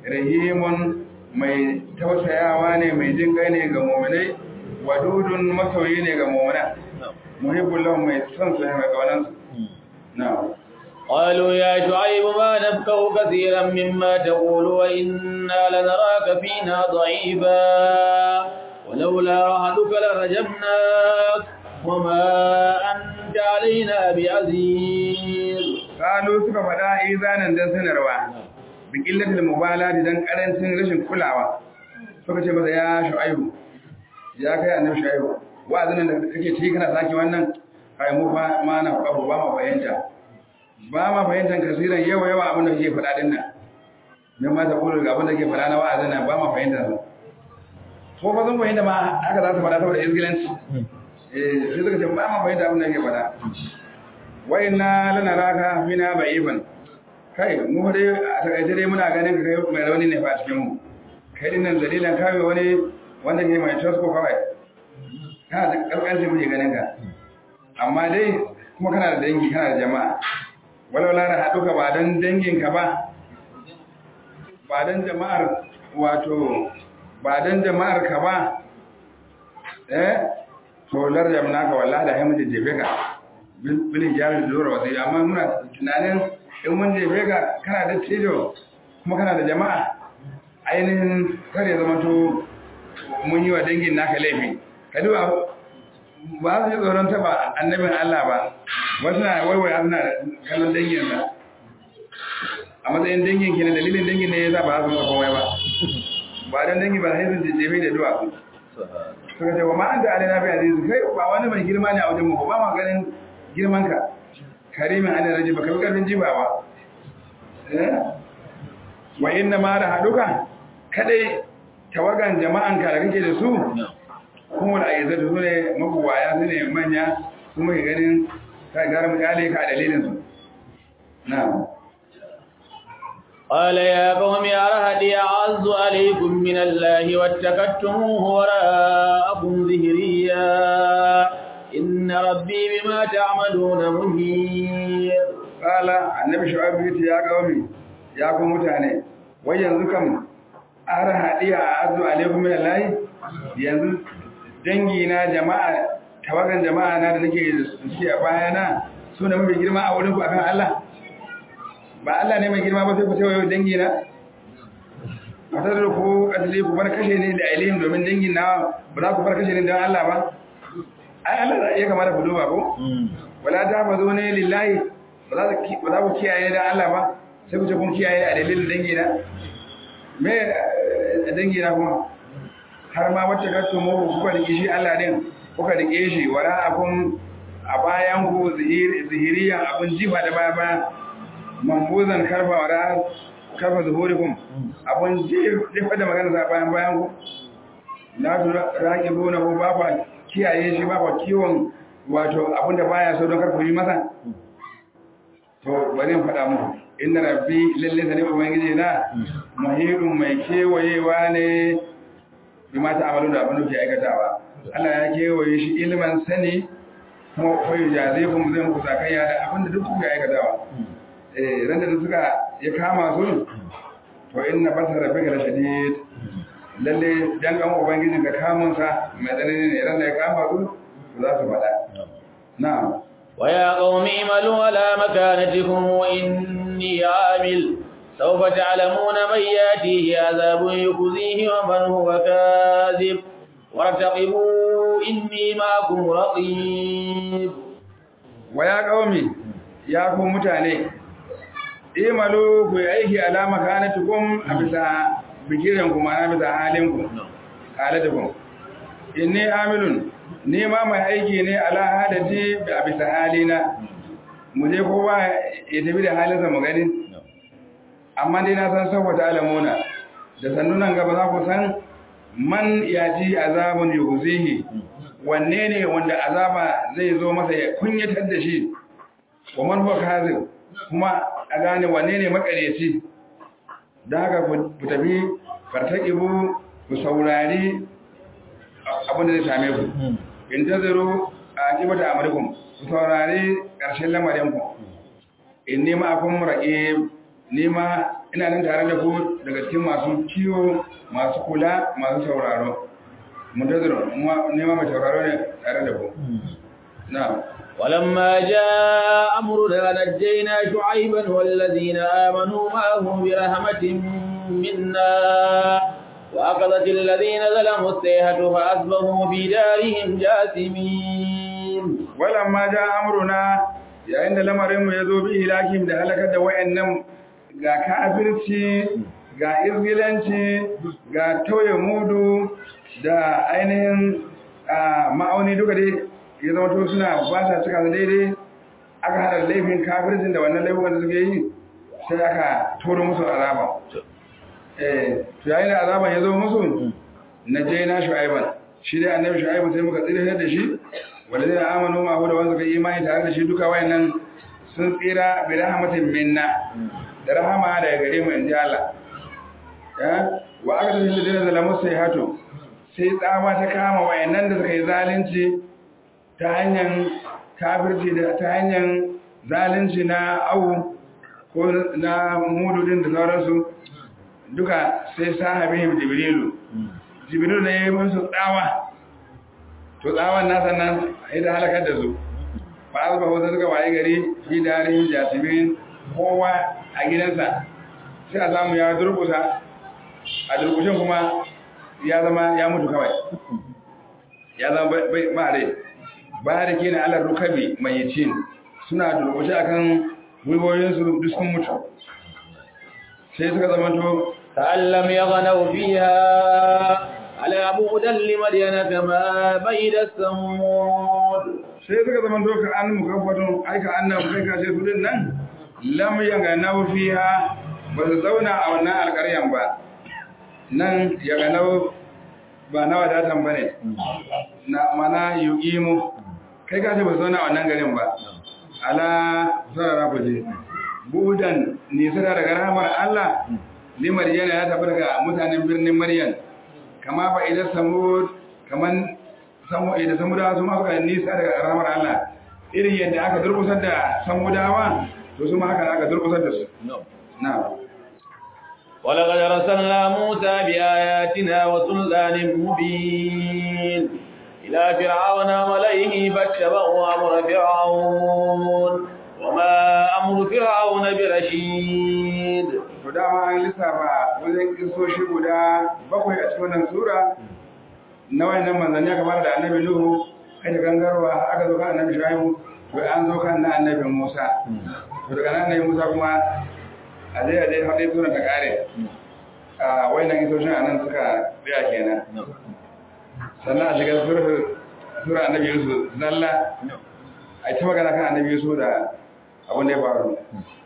rahimun mai tausayawa ne mai jin kai ne ga mu'minai wadudun masoyi ne ga mu'mina muhibbul lahum mai son su ne mai kaunan su na'am قالوا يا شعيب ما نفقه كثيرا مما تقول وإنا لنراك فينا ضعيفا ولولا رهدك لرجمناك وما أنت علينا بعزيز قالوا suka faɗa izanan dan sanarwa bi qillatil mubalati dan karancin rashin kulawa suka ce masa ya shu'aibu ya kai annabi shu'aibu wa'azin da kake ci kana saki wannan kai mu ba ma na ba ma fahimta ba ma fahimtar kasiran yawa yawa abin da kake faɗa din nan me ma ta kula ga abin da kake faɗa na wa'azin nan ba ma fahimta su ko ba zan fahimta ma haka za su faɗa saboda izgilanci eh sai suka ce ba ma fahimta abin da kake faɗa wa inna lanaraka fina ba'iban kai mu dai a takaice dai muna ganin ka kai mai rauni ne fa a cikin mu kai din nan dalilan kawai wani wanda ke mai tosko kawai kana da karkanci muke ganin ka amma dai kuma kana da dangi kana da jama'a walau lara haɗuka ba don danginka ba ba don jama'ar wato ba don jama'ar ka ba eh to larjam naka wallahi da haimun jefe ka bilin jami'in da zuwa wasu amma muna tunanin in mun jefe ka kana da tijo kuma kana da jama'a ainihin kare zama to mun yi wa dangin naka laifi ka duba ba su yi tsoron taba annabin Allah ba wasu na waiwaya suna kallon dangin sa a matsayin dangin ke na dalilin dangin ne ya sa ba su masa komai ba ba don dangi ba sai sun jejjefe da duwa su suka ce wa ma'an da alina fi azizu kai ba wani mai girma ne a wajen mu ba ma ganin girman ka karimin alin raji ba ka fi karfin jiba ba wa inna ma da haduka kadai tawagan jama'anka da kake da su kuma da ayyazar su ne mabuwaya su ne manya kuma ke ganin ka gara mutane ka dalilin su na قال يا قوم أرهدي أعز عليكم من الله واتكدتموه وراءكم ظهريا إن ربي بما تعملون مهير قال النبي شعيب يا قومي يا قوم متاني وين كم أرهدي أعز عليكم من الله yanzu dangi na jama'a tawagan jama'a na da nake da su a bayana su ne mafi girma a wurin ku akan Allah ba Allah ne mai girma ba sai ku cewa dangi na a tattara ku kasile ku bar kashe ne da ailihin domin dangin na ba za ku bar kashe ne don Allah ba ai Allah za iya kamata ku duba ko wala ta fa zo ne lillahi ba za ku kiyaye da Allah ba sai ku ce kun kiyaye a dalilin dangi na me dangi na kuma har ma wacce gato mu kuka rike shi Allah din kuka rike shi wala akun a bayan ku zihiriyan abun jifa da baya baya mambuzan karfa wala karfa zuhurikum abun jifa da magana sa bayan bayan ku la tu raqibuna ku ba ku kiyaye shi ba ku kiwon wato abun da baya so don karfa yi masa to bari in faɗa muku inna rabbi lalle sani ubangiji na muhirun mai kewayewa ne bi ma ta amalu da abin da ke aikatawa Allah ya kewaye shi ilman sani kuma koyi jaze kuma zai muku sakayya da abin da duk kuka aikatawa eh ran da suka ya kama su to inna basara rabbika la shadid lalle dan kan ubangiji ga kamun sa mai tsanani ne ran da ya kama su za su faɗa na'am ويا قوم اعملوا على مكانتكم وإني عامل سوف تعلمون من ياتيه عذاب يخزيه ومن هو كاذب وارتقبوا إني معكم رقيب ويا قومي يا قوم متاني imalu ku yi aiki alama kanatukum a bisa bikiranku ma'ana bisa halinku halatukum inni amilun ni ma mai aiki ne ala halati a bisa halina mu je kowa ya tafi da halinsa mu gani amma dai na san saboda alamuna da sannunan gaba za ku san man yaji azabun yuzihi wanne ne wanda azaba zai zo masa ya kunyatar da shi wa man huwa kazib kuma a gane wanne ne makareci da haka ku tafi fartaqibu ku saurari abin da zai same ku in tazaru a kibata amurkum ku saurari ƙarshen lamarin ku in nima akun raqib nima ina nan tare da ku daga cikin masu kiwo masu kula masu sauraro muntazirun nema mai sauraro ne tare da ku na'am ولما جاء أمرنا نجينا شعيبا والذين آمنوا معه برحمة منا وأخذت الذين ظلموا السيحة فأصبحوا في دارهم جاثمين ولما جاء أمرنا yayin da lamarinmu ya zo bi ilakim da halakar da wayannan ga kafirci ga izgilanci ga tauye mudu da ainihin ma'auni duka dai ya zama to suna ba sa cika daidai aka hada laifin kafircin da wannan laifin da suke yi sai aka toro musu azaba eh to yayin da azaban ya zo musu najaina shu'aiban shi dai annabi shu'aibu sai muka tsira da shi wanda zai amanu ma da wanda suka imani tare da shi duka wayannan sun tsira bi rahmatin minna da rahama daga gare mu inji Allah ya wa aka tafi da dinin zalamu sai hato sai tsawa ta kama wayannan da suka yi zalunci ta hanyar kafirci da ta hanyar zalunci na awu ko na mududin da sauransu duka sai sahabihim jibrilu jibrilu ne ya yi musu tsawa to tsawon nasa nan idan halakar da su ba a zuba wasu suka waye gari fi darin jasimin kowa a gidansa sai a samu ya durkusa a durkushin kuma ya zama ya mutu kawai ya zama ba rai ba da ke na alar rukabi mai cin suna durkushe akan gwiwoyinsu duk sun mutu sai suka zama to ta'allam ya ganau fiha على بعدا لمدين كما بيد الثمود sai suka zama doka an mukaffatun aika annan kai ka ce su nan lam yanga nau fiha ba su zauna a wannan alƙaryan ba nan yaga nau ba na wadatan ba ne na mana yuqimu kai ka ce ba su zauna a wannan garin ba ala sarara ku je budan nisara daga rahmar Allah limar yana ya tafi daga mutanen birnin Maryam kama ba idan samud kaman samu idan samudawa su ma suka nisa daga ramar Allah irin yadda aka durkusar da samudawa to su ma haka aka durkusar da su na'am ولقد رسلنا موسى بآياتنا وسلطان مبين إلى فرعون وملئه فاتبعوا أمر فرعون وما أمر فرعون برشيد to dama an lissafa wajen kisoshi guda bakwai a cikin wannan sura na wayannan manzanni aka fara da annabi nuhu kai gangarwa aka zo kan annabi shuaibu to an zo kan na annabi musa to daga nan annabi musa kuma a dai a dai har dai sura ta kare a wayannan kisoshin anan suka tsaya kenan sannan a shiga sura sura annabi yusuf zalla a ta magana kan annabi yusuf da abin da ya faru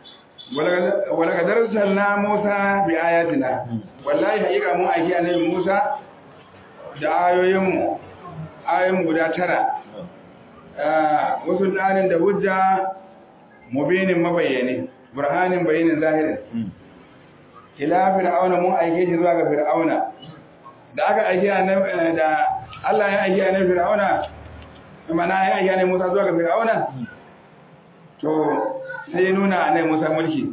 wala ka darsalna Musa bi ayatina wallahi hakika mun aiki annabi Musa da ayoyin mu ayoyin guda tara wasu dalilin da hujja mubinin mabayyane burhanin bayanin zahirin ila fir'auna mun aike shi zuwa ga fir'auna da aka aike annabi da Allah ya aike annabi fir'auna mana ya aike annabi Musa zuwa ga fir'auna to sai ya nuna annabi Musa mulki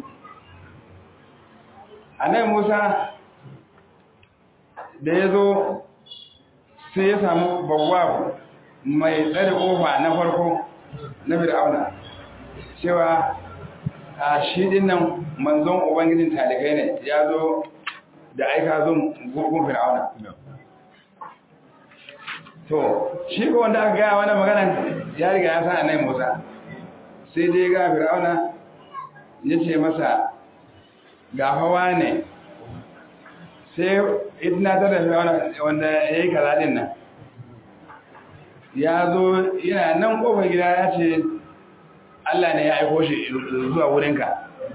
annabi Musa da ya zo sai ya samu bawwab mai tsare kofa na farko na fir'auna cewa a shi dinnan manzon ubangijin talikai ne ya zo da aika zun gurgun fir'auna to shi ko wanda aka gaya wani magana ya riga ya san annabi Musa sai dai ga fir'auna ya ce masa ga hawa ne sai idina ta da fir'auna wanda ya yi kaza din nan ya zo yana nan kofar gida ya ce Allah ne ya aiko shi zuwa wurinka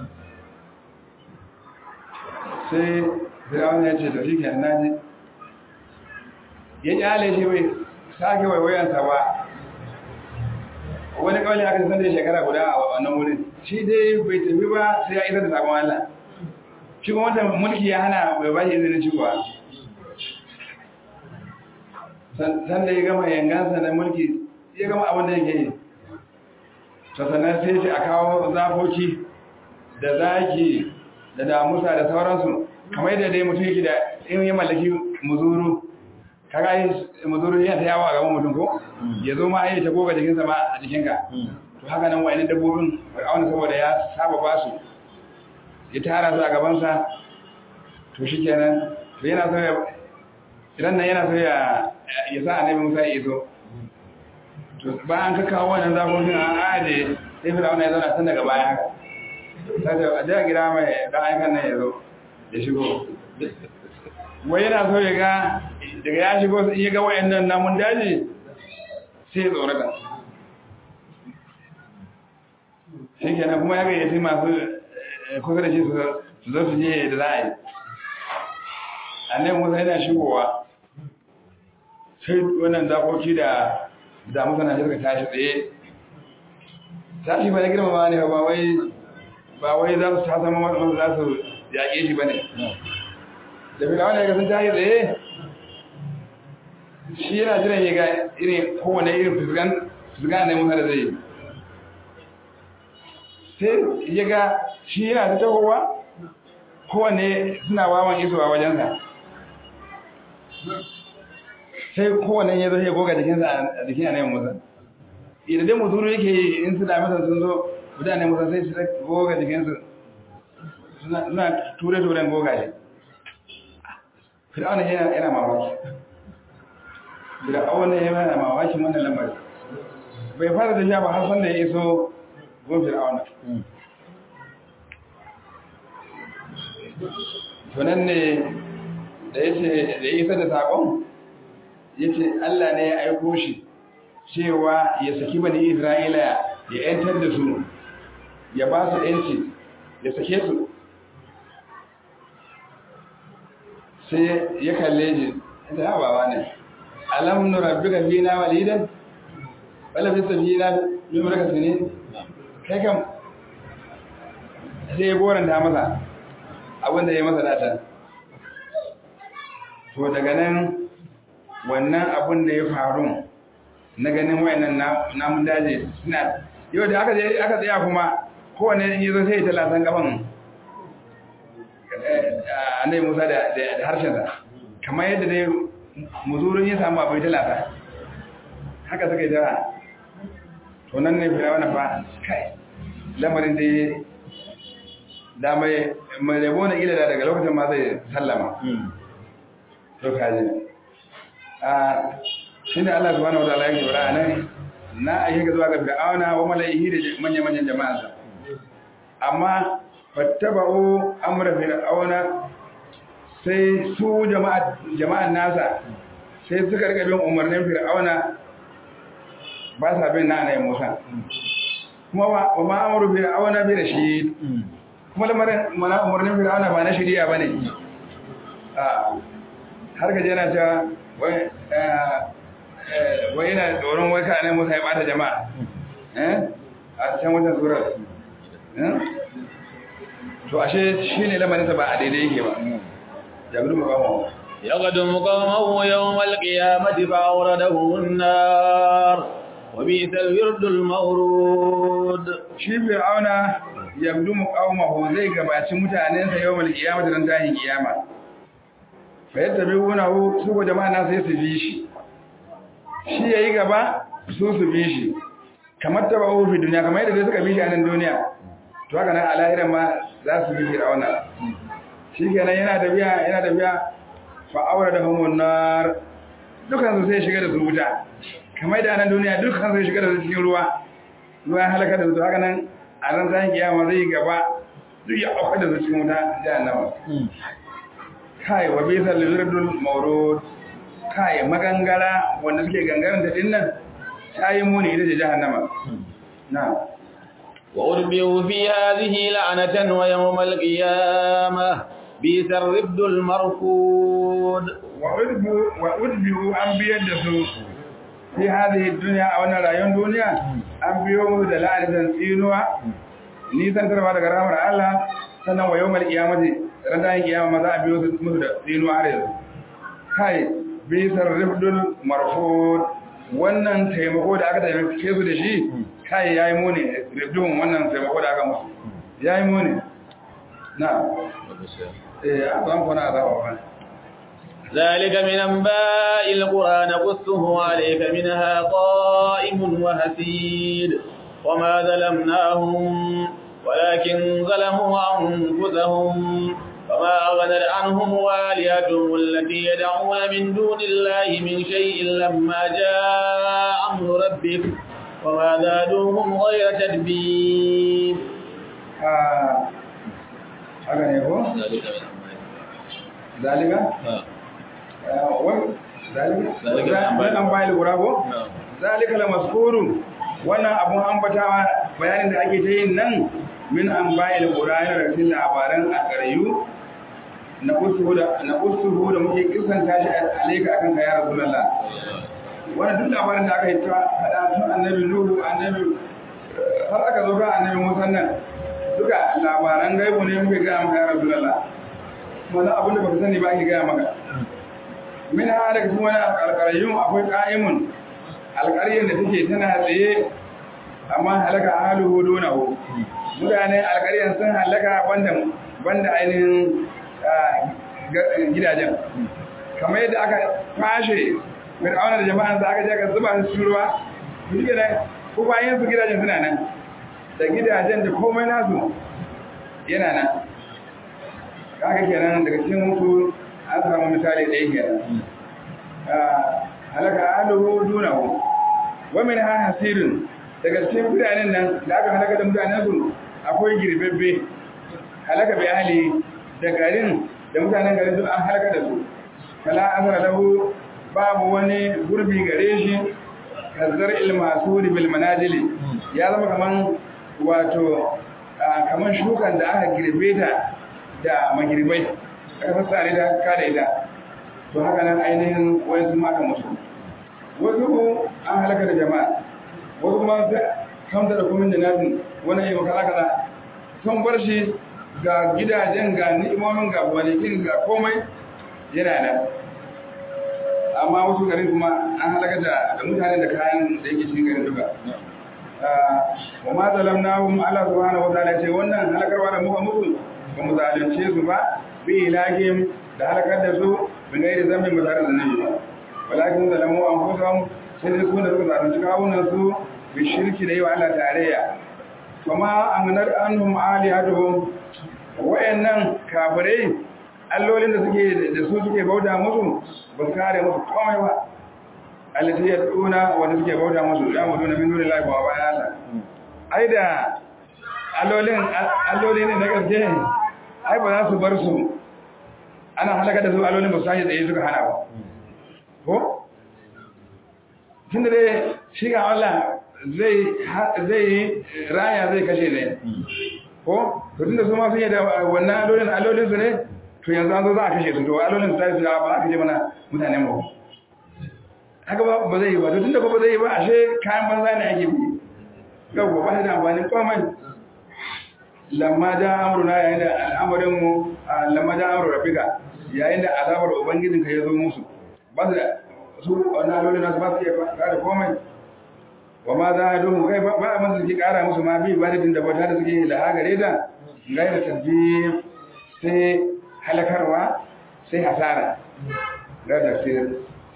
sai fir'auna ya ce tafi ke naji ya kyale shi bai sake waiwayansa ba wani kawai aka san da shekara guda a wannan wurin shi dai bai tafi ba sai ya isa da sakon Allah shi kuma wata mulki ya hana bai ba shi izinin shigowa san da ya gama yangansa na mulki ya gama abin da yake yi to sannan sai ce a kawo zafoki da zaki da damusa da sauransu kamar yadda dai mutum yake da in ya mallaki muzuru kaga yi muzuru yana ta yawo a gaban mutum ko ya zo ma ai ta goga jikinsa ma a jikinka to haka nan wa'annan dabbobin fir'auna saboda ya saba ba su ya tara su a gabansa to shikenan to yana so ya idan nan yana so ya ya sa annabi Musa ya iso to bayan ka kawo wannan zakokin an aje sai fir'auna ya zauna tun daga baya haka sai da a jiya gida mai dan aikan nan ya zo ya shigo wai yana so ya ga daga ya shigo in ya ga wayannan namun daji sai ya tsorata shi kenan kuma ya gayyaci masu kusa da shi su zo su je da za a yi annabi musa yana shigowa sai wannan zakoki da da mutane suka tashi tsaye tashi ba na girmama ne ba wai ba wai za su ta zama wasu za su yaƙe shi ba ne da fi wani ga sun tashi tsaye shi yana jiran ya ga irin kowane irin fuskan fuskan ne musa da zai yi sai ya ga shi yana ta tahowa kowane suna wawan isowa wajensa sai kowane ya zo ya goga jikinsa a jikin anayin musa idan dai muzuru yake yi in suna masa sun zo mutane musa sai su goga jikinsu suna ture-turen goga shi fir'auna yana mamaki fir'auna yana mamakin wannan lamari bai fara da sha ba har sanda ya iso gun fir'auna tunan ne da ya ce da ya isa da saƙon ya ce Allah ne ya aiko shi cewa ya saki bani Isra'ila ya ‘yantar da su ya ba su ‘yanci ya sake su sai ya kalle ji ta yawa ba ne alam nurabbi ka fi na walidan wala fi safi na lumar ka ne kai kam sai ya goranta masa abinda ya masa data to daga nan wannan abin da ya faru na ganin wayannan namun daji suna yau da aka aka tsaya kuma kowane in yazo sai ya talatan gaban annabi Musa da da harshen sa kamar yadda dai muzurin ya samu abai talata haka suka yi da to nan ne firawuna fa kai lamarin dai da mai mai rabo na ila daga lokacin ma zai sallama to kaji shi ne Allah subhanahu wataala yake fara nan na ayi ga zuwa ga fir'auna wa malaihi da manyan manyan jama'a amma fattaba'u amra fir'auna sai su jama'a jama'an nasa sai suka rika bin umarnin fir'auna ba sa bin na anayi Musa kuma wa ma amru fir'auna bi rashid kuma lamarin mana umarnin fir'auna ba na shari'a bane a har ga jana ta wai yana tsoron wai ka ne musa ya bata jama'a a can wata surar to ashe shi ne lamarinsa ba a daidai yake ba jami'in makamu يقدم قومه يوم القيامة فأوردهم النار وبئس الورد المورود shi fir'auna yabdu muqawmahu zai gabaci mutanensa yawmal qiyamah dan tahin kiyama fa yattabi'unahu su ko jama'a na sai su bi shi shi yayi gaba su su bi shi kamar tabahu fi duniya kamar yadda suka bi shi a nan duniya to haka nan a lahiran ma za su bi fir'auna shi kenan yana tafiya yana tafiya fa aure da humun nar dukan su sai shiga da su wuta kamar da nan duniya dukan su shiga da su cikin ruwa ruwa halaka da su haka nan a ran zan kiyama zai gaba duk ya auka da su cikin wuta jahannama kai wa bisa lirdul mawrud kai magangara wanda suke gangaren ta dinnan tayi muni ita ce jahannama na وأربوا في هذه لعنة ويوم القيامة بئس الرفد المرفود wa udbi'u an biyar da su fi hadhihi dunya a wannan rayuwar duniya an biyo musu da la'anatan tsinuwa nisan tarwa daga rahmar Allah sannan wa yawmal qiyamati ran da kiyama ma za a biyo musu da tsinuwa har yanzu kai bisar rifdul marfud wannan taimako da aka taimake su da shi kai yayi muni rifdun wannan taimako da aka musu yayi muni na'am eh an san kuna azaba ba ذلك من أنباء القرى نقصه عليك منها قائم وهسيد وما ظلمناهم ولكن ظلموا أنفسهم فما أغنت عنهم والهتهم التي يدعون من دون الله من شيء لما جاء أمر ربك وما زادوهم غير تدبير haka ne ko zalika wani zalika wani an bayan lura ko zalika la maskurun wannan abun ambatawa bayanin da ake ta yin nan min an bayan lura yana da cikin labaran a ƙarayu na kusuhu da na kusuhu da muke kisanta shi alaika akan ka ya rasulullah wannan duk labarin da aka yi ta hada tun annabi nuhu annabi har aka zo ga annabi musa nan duka labaran gaibu ne muke gaya maka ya rasulullah wannan abin da baka sani ba ake gaya maka min ha daga cikin wani alƙarayyun akwai ƙa'imun alƙaryar da take tana tsaye amma halaka ahaluhu dunahu mutanen alƙaryar sun halaka banda banda ainihin gidajen kamar yadda aka fashe fir'auna da jama'an sa aka je aka zuba su cikin ruwa shi kenan ko bayan su gidajen suna nan da gidajen da komai nasu yana nan kaga kenan daga cikin mutu an samu misali ɗaya kenan halaka aluhu dunahu wa min ha hasirin daga cikin mutanen nan da aka halaka da mutanen su akwai girbebbe halaka bi ahli da garin da mutanen garin su an halaka da su fala azra lahu babu wani gurbi gare shi kazzar ilmasu bil manajili ya zama kaman wato kaman shukan da aka girbe ta da magirbai aka sassare da kada ita to haka nan ainihin wani sun maka musu wasu an halaka da jama'a wasu kuma kamta da kumin da nasin wani yi makala kaza sun bar shi ga gidajen ga ni'imomin ga wanikin ga komai yana nan amma wasu garin kuma an halaka da mutane da kayan da yake cikin garin duka wa ma zalamnahum Allah subhanahu wa ta'ala ce wannan halakarwa da muka musu ba mu zalunce su ba bi ilahim da halakar da su bin gairi zambin ba tare da nabi ba walakin zalamu anfusahum sai dai su da suka zalunci kawunan su bi shirki da yi wa Allah tarayya kuma an ganar anhum alihatuhum wayannan kafirai allolin da suke da su suke bauta musu ba su kare musu komai ba allati yaduna wanda suke bauta musu ya mutu na min dunillahi ba bayan Allah ai da allolin allolin ne na gaske ai ba za su bar su ana halaka da su allolin ba su tashi tsaye suka hana ba ko tun da dai shi ga Allah zai raya zai kashe ne ko to tun da su ma sun yi da wannan allolin allolin su ne to yanzu an zo za a kashe su to allolin su tashi su ba a kashe mana mutanen ba haka ba ba zai yi ba to tun da ba zai yi ba ashe kayan banza ne ake bi yau ba da amfani komai lamma da amruna yayin da al'amarin mu lamma da amru rabbika yayin da azabar ubangijinka ya zo musu ba su da su wannan alolin nasu ba su iya kare komai wa ma za a duhu kai ba a masu suke kara musu ma bi ibadatin da bauta da suke laha gare ta gaira tasbih sai halakarwa sai hasara ga tafsir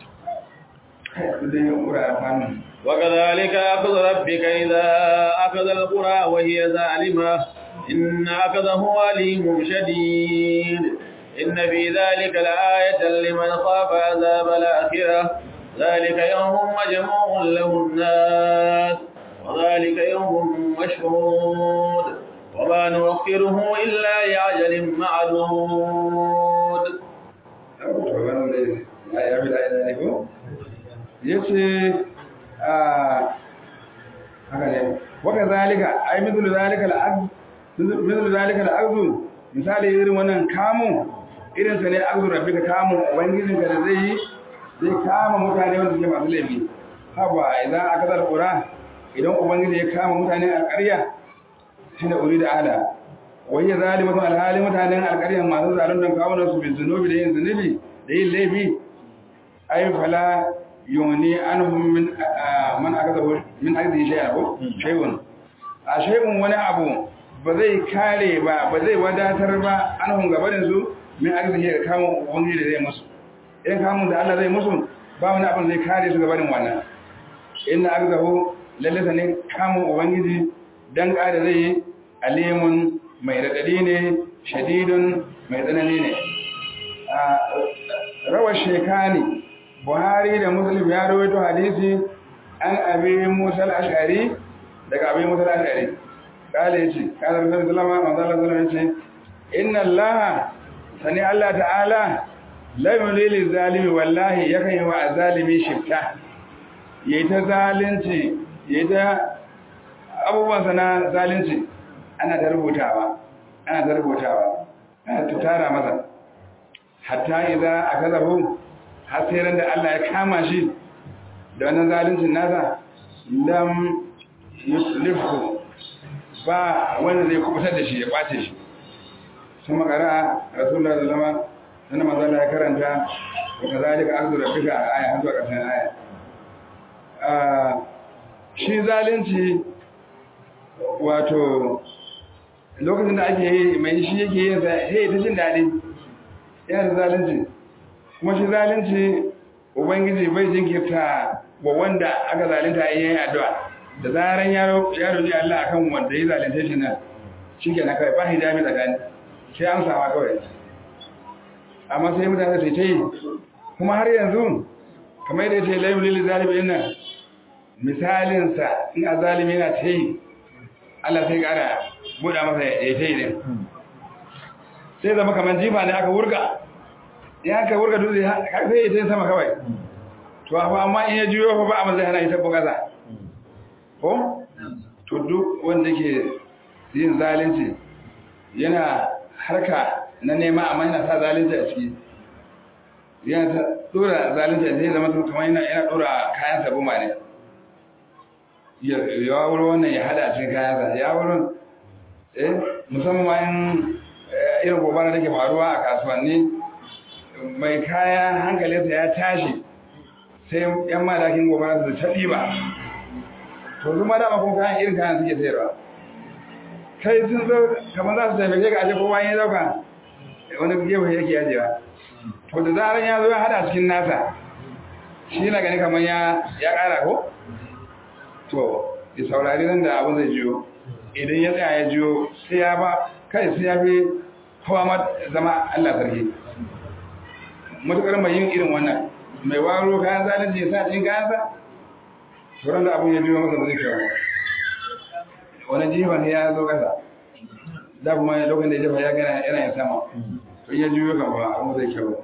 kai su dai ura amfani وكذلك أخذ ربك إذا أخذ القرى وهي ظالمة إن أخذه أليم شديد إن في ذلك لآية لمن خاف عذاب الآخرة ذلك يوم مجموع له الناس وذلك يوم مشهود وما نؤخره إلا لأجل معدود yace haka ne waka zalika ai mithlu zalika al'aqd mithlu zalika al'aqd misali irin wannan kamu irin sa ne aqdu rabbika kamu ubangijin ka da zai yi zai kama mutane wanda suke masu laifi haba idan aka zar qura idan ubangiji ya kama mutane a ƙarya shine urida ala wai ya zalimatu alhali mutanen alƙarya masu zaluntan kawunan su bin zunubi da yin zunubi da yin laifi ai fala yuni anhum min man akaza min akdi shay'an ko shay'un a shay'un wani abu ba zai kare ba ba zai wadatar ba an hun gabanin su min arziki ga kamun ubangiji da zai musu in kamun da Allah zai musu ba wani abin zai kare su gabanin wannan inna arzahu lallata ne kamun ubangiji dan kada zai yi alimun mai radadi ne shadidun mai tsanani ne rawar shekani buhari da muslim ya rawaito hadisi an abi musa al-ash'ari daga abi musa al-ash'ari kale yace kana rasulullahi sallallahu alaihi wasallam yace inna allaha sani allah ta'ala la yulil zalimi wallahi yakan yi wa zalimi shifta yayi ta zalunci yayi ta abubuwan sana zalunci ana ta rubutawa ana ta rubutawa ana ta tara masa hatta idza akazahu har sai ran da Allah ya kama shi da wannan zaluncin nasa lam yuslifu ba wanda zai kubutar da shi ya kwace shi sun makara rasulullah da zama sannan manzala ya karanta wa kazalika akhdhu rabbika a aya har zuwa ƙarshen aya shi zalunci wato lokacin da ake yi mai shi yake yin sa sai ta jin daɗi yana da zalunci kuma shi zalunci ubangiji bai jinkirta wa wanda aka zalunta in yayin addu'a da zaran yaro yaro ji Allah akan wanda ya zalunce shi nan shikenan kai ba hijabi tsakani sai an sama kawai amma sai mutane su ce kuma har yanzu kamar da yace layu lil zalimi nan misalin sa in azalimi yana ce Allah sai gara buɗa masa ya ce din sai zama kamar jifa ne aka wurga ya aka wurga dutse sai ya ce sama kawai to amma in ya juyo fa ba amma zai hana ita bugaza ko to duk wanda ke yin zalunci yana harka na nema amma yana sa zalunci a ciki yana ta dora zalunci sai zama kamar yana yana dora kayan sabuma ne ya ya wuro wannan ya hada cikin kayan sa ya wuro eh musamman ma in irin gobara da ke faruwa a kasuwanni mai kaya hankalinsa ya tashi sai yan malakin gobara su ta ɗiba to su ma dama kuma kayan irin kayan suke sayarwa kai sun zo kamar za su taimake ka ashe kowa ya dauka wani gefe yake yajewa to da zaran ya zo ya hada cikin nasa shi na gani kamar ya ya kara ko to ya saurari nan da abin zai jiyo idan ya tsaya ya jiyo sai ya ba kai sai ya fi kowa ma zama Allah sarki matukar mai yin irin wannan mai waro kayan zalunci ya sa cikin kayansa sauran da abin ya biyo masa ba zai kyau wani jifan ya zo kasa da kuma lokacin da ya jefa ya gana yana yin sama to ya juyo kan ba abin zai kyau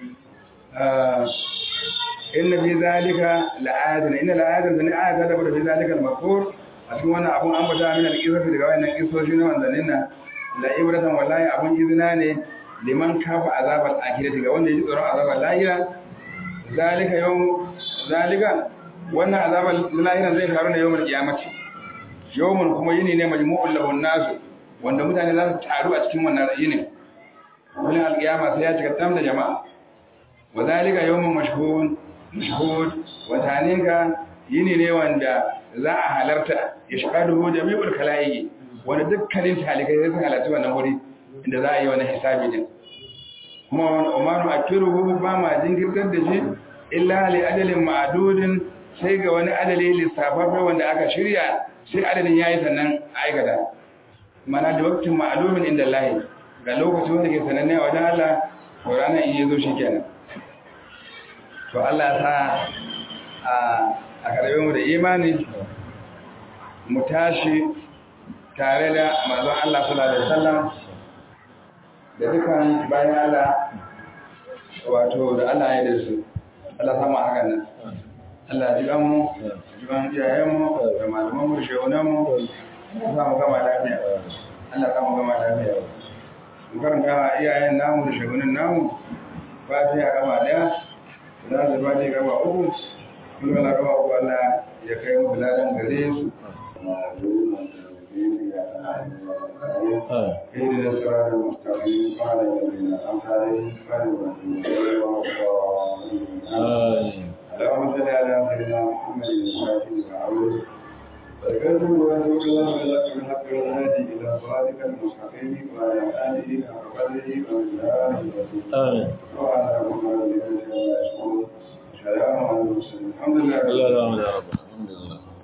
inna fi zalika la'adun inna la'adun zani ayata da fi zalika al-makur a cikin wannan abun an bata min al-qisas daga wannan kisoshi na wanzannin nan la ibratan wallahi abun izina ne liman kafa azabal akhirati ga wanda ya ji tsoron azabal lahira zalika yawm zalika wannan azabal lahira zai faru ne yawmul qiyamati yawmun kuma yini ne majmu'ul lahun nasu wanda mutane za su taru a cikin wannan yini wani alƙiyama sai ya cika tam da jama'a wa zalika yawmun mashhud mashhud wataninka yini ne wanda za a halarta ya shahadu jami'ul khalaiqi wanda dukkanin talikai sai sun halarci wannan wuri inda za a yi wani hisabi din kuma wani umaru akiruhu ba ma jinkirtar da shi illa li ajalin ma'dudin sai ga wani adali lissafafe wanda aka shirya sai adadin yayi sannan aikata mana da waktin ma'lumin inda Allah ga lokaci wanda ke sananne a wajen Allah to ranar in yazo shikenan to Allah ya sa a a karbe mu da imani mu tashi tare da manzon Allah sallallahu alaihi wasallam da dukan bayan Allah wato da Allah ya da su Allah sama hakan nan Allah ji mu ji ban iyayen mu da malaman mu shehunan mu za mu gama lafiya Allah ka mu gama lafiya mu karanta iyayen namu da shehunan namu fatiha gama daya za su fatiha gama uku mun gama gama uku Allah ya kai mu ladan gare su اهدنا الصراط المستقيم وعلى الذين انعمت عليهم غير المغضوب عليهم اللهم صل على سيدنا محمد الفاتح وعوده فذكرتم وأنتم الله لك من حق الهادي إلى صراطك المستقيم وعلى آله حق قدره ومقداره آمين وعلى محمد وعلى آله وصحبه وسلم الحمد لله الله يرحمه يا رب الحمد لله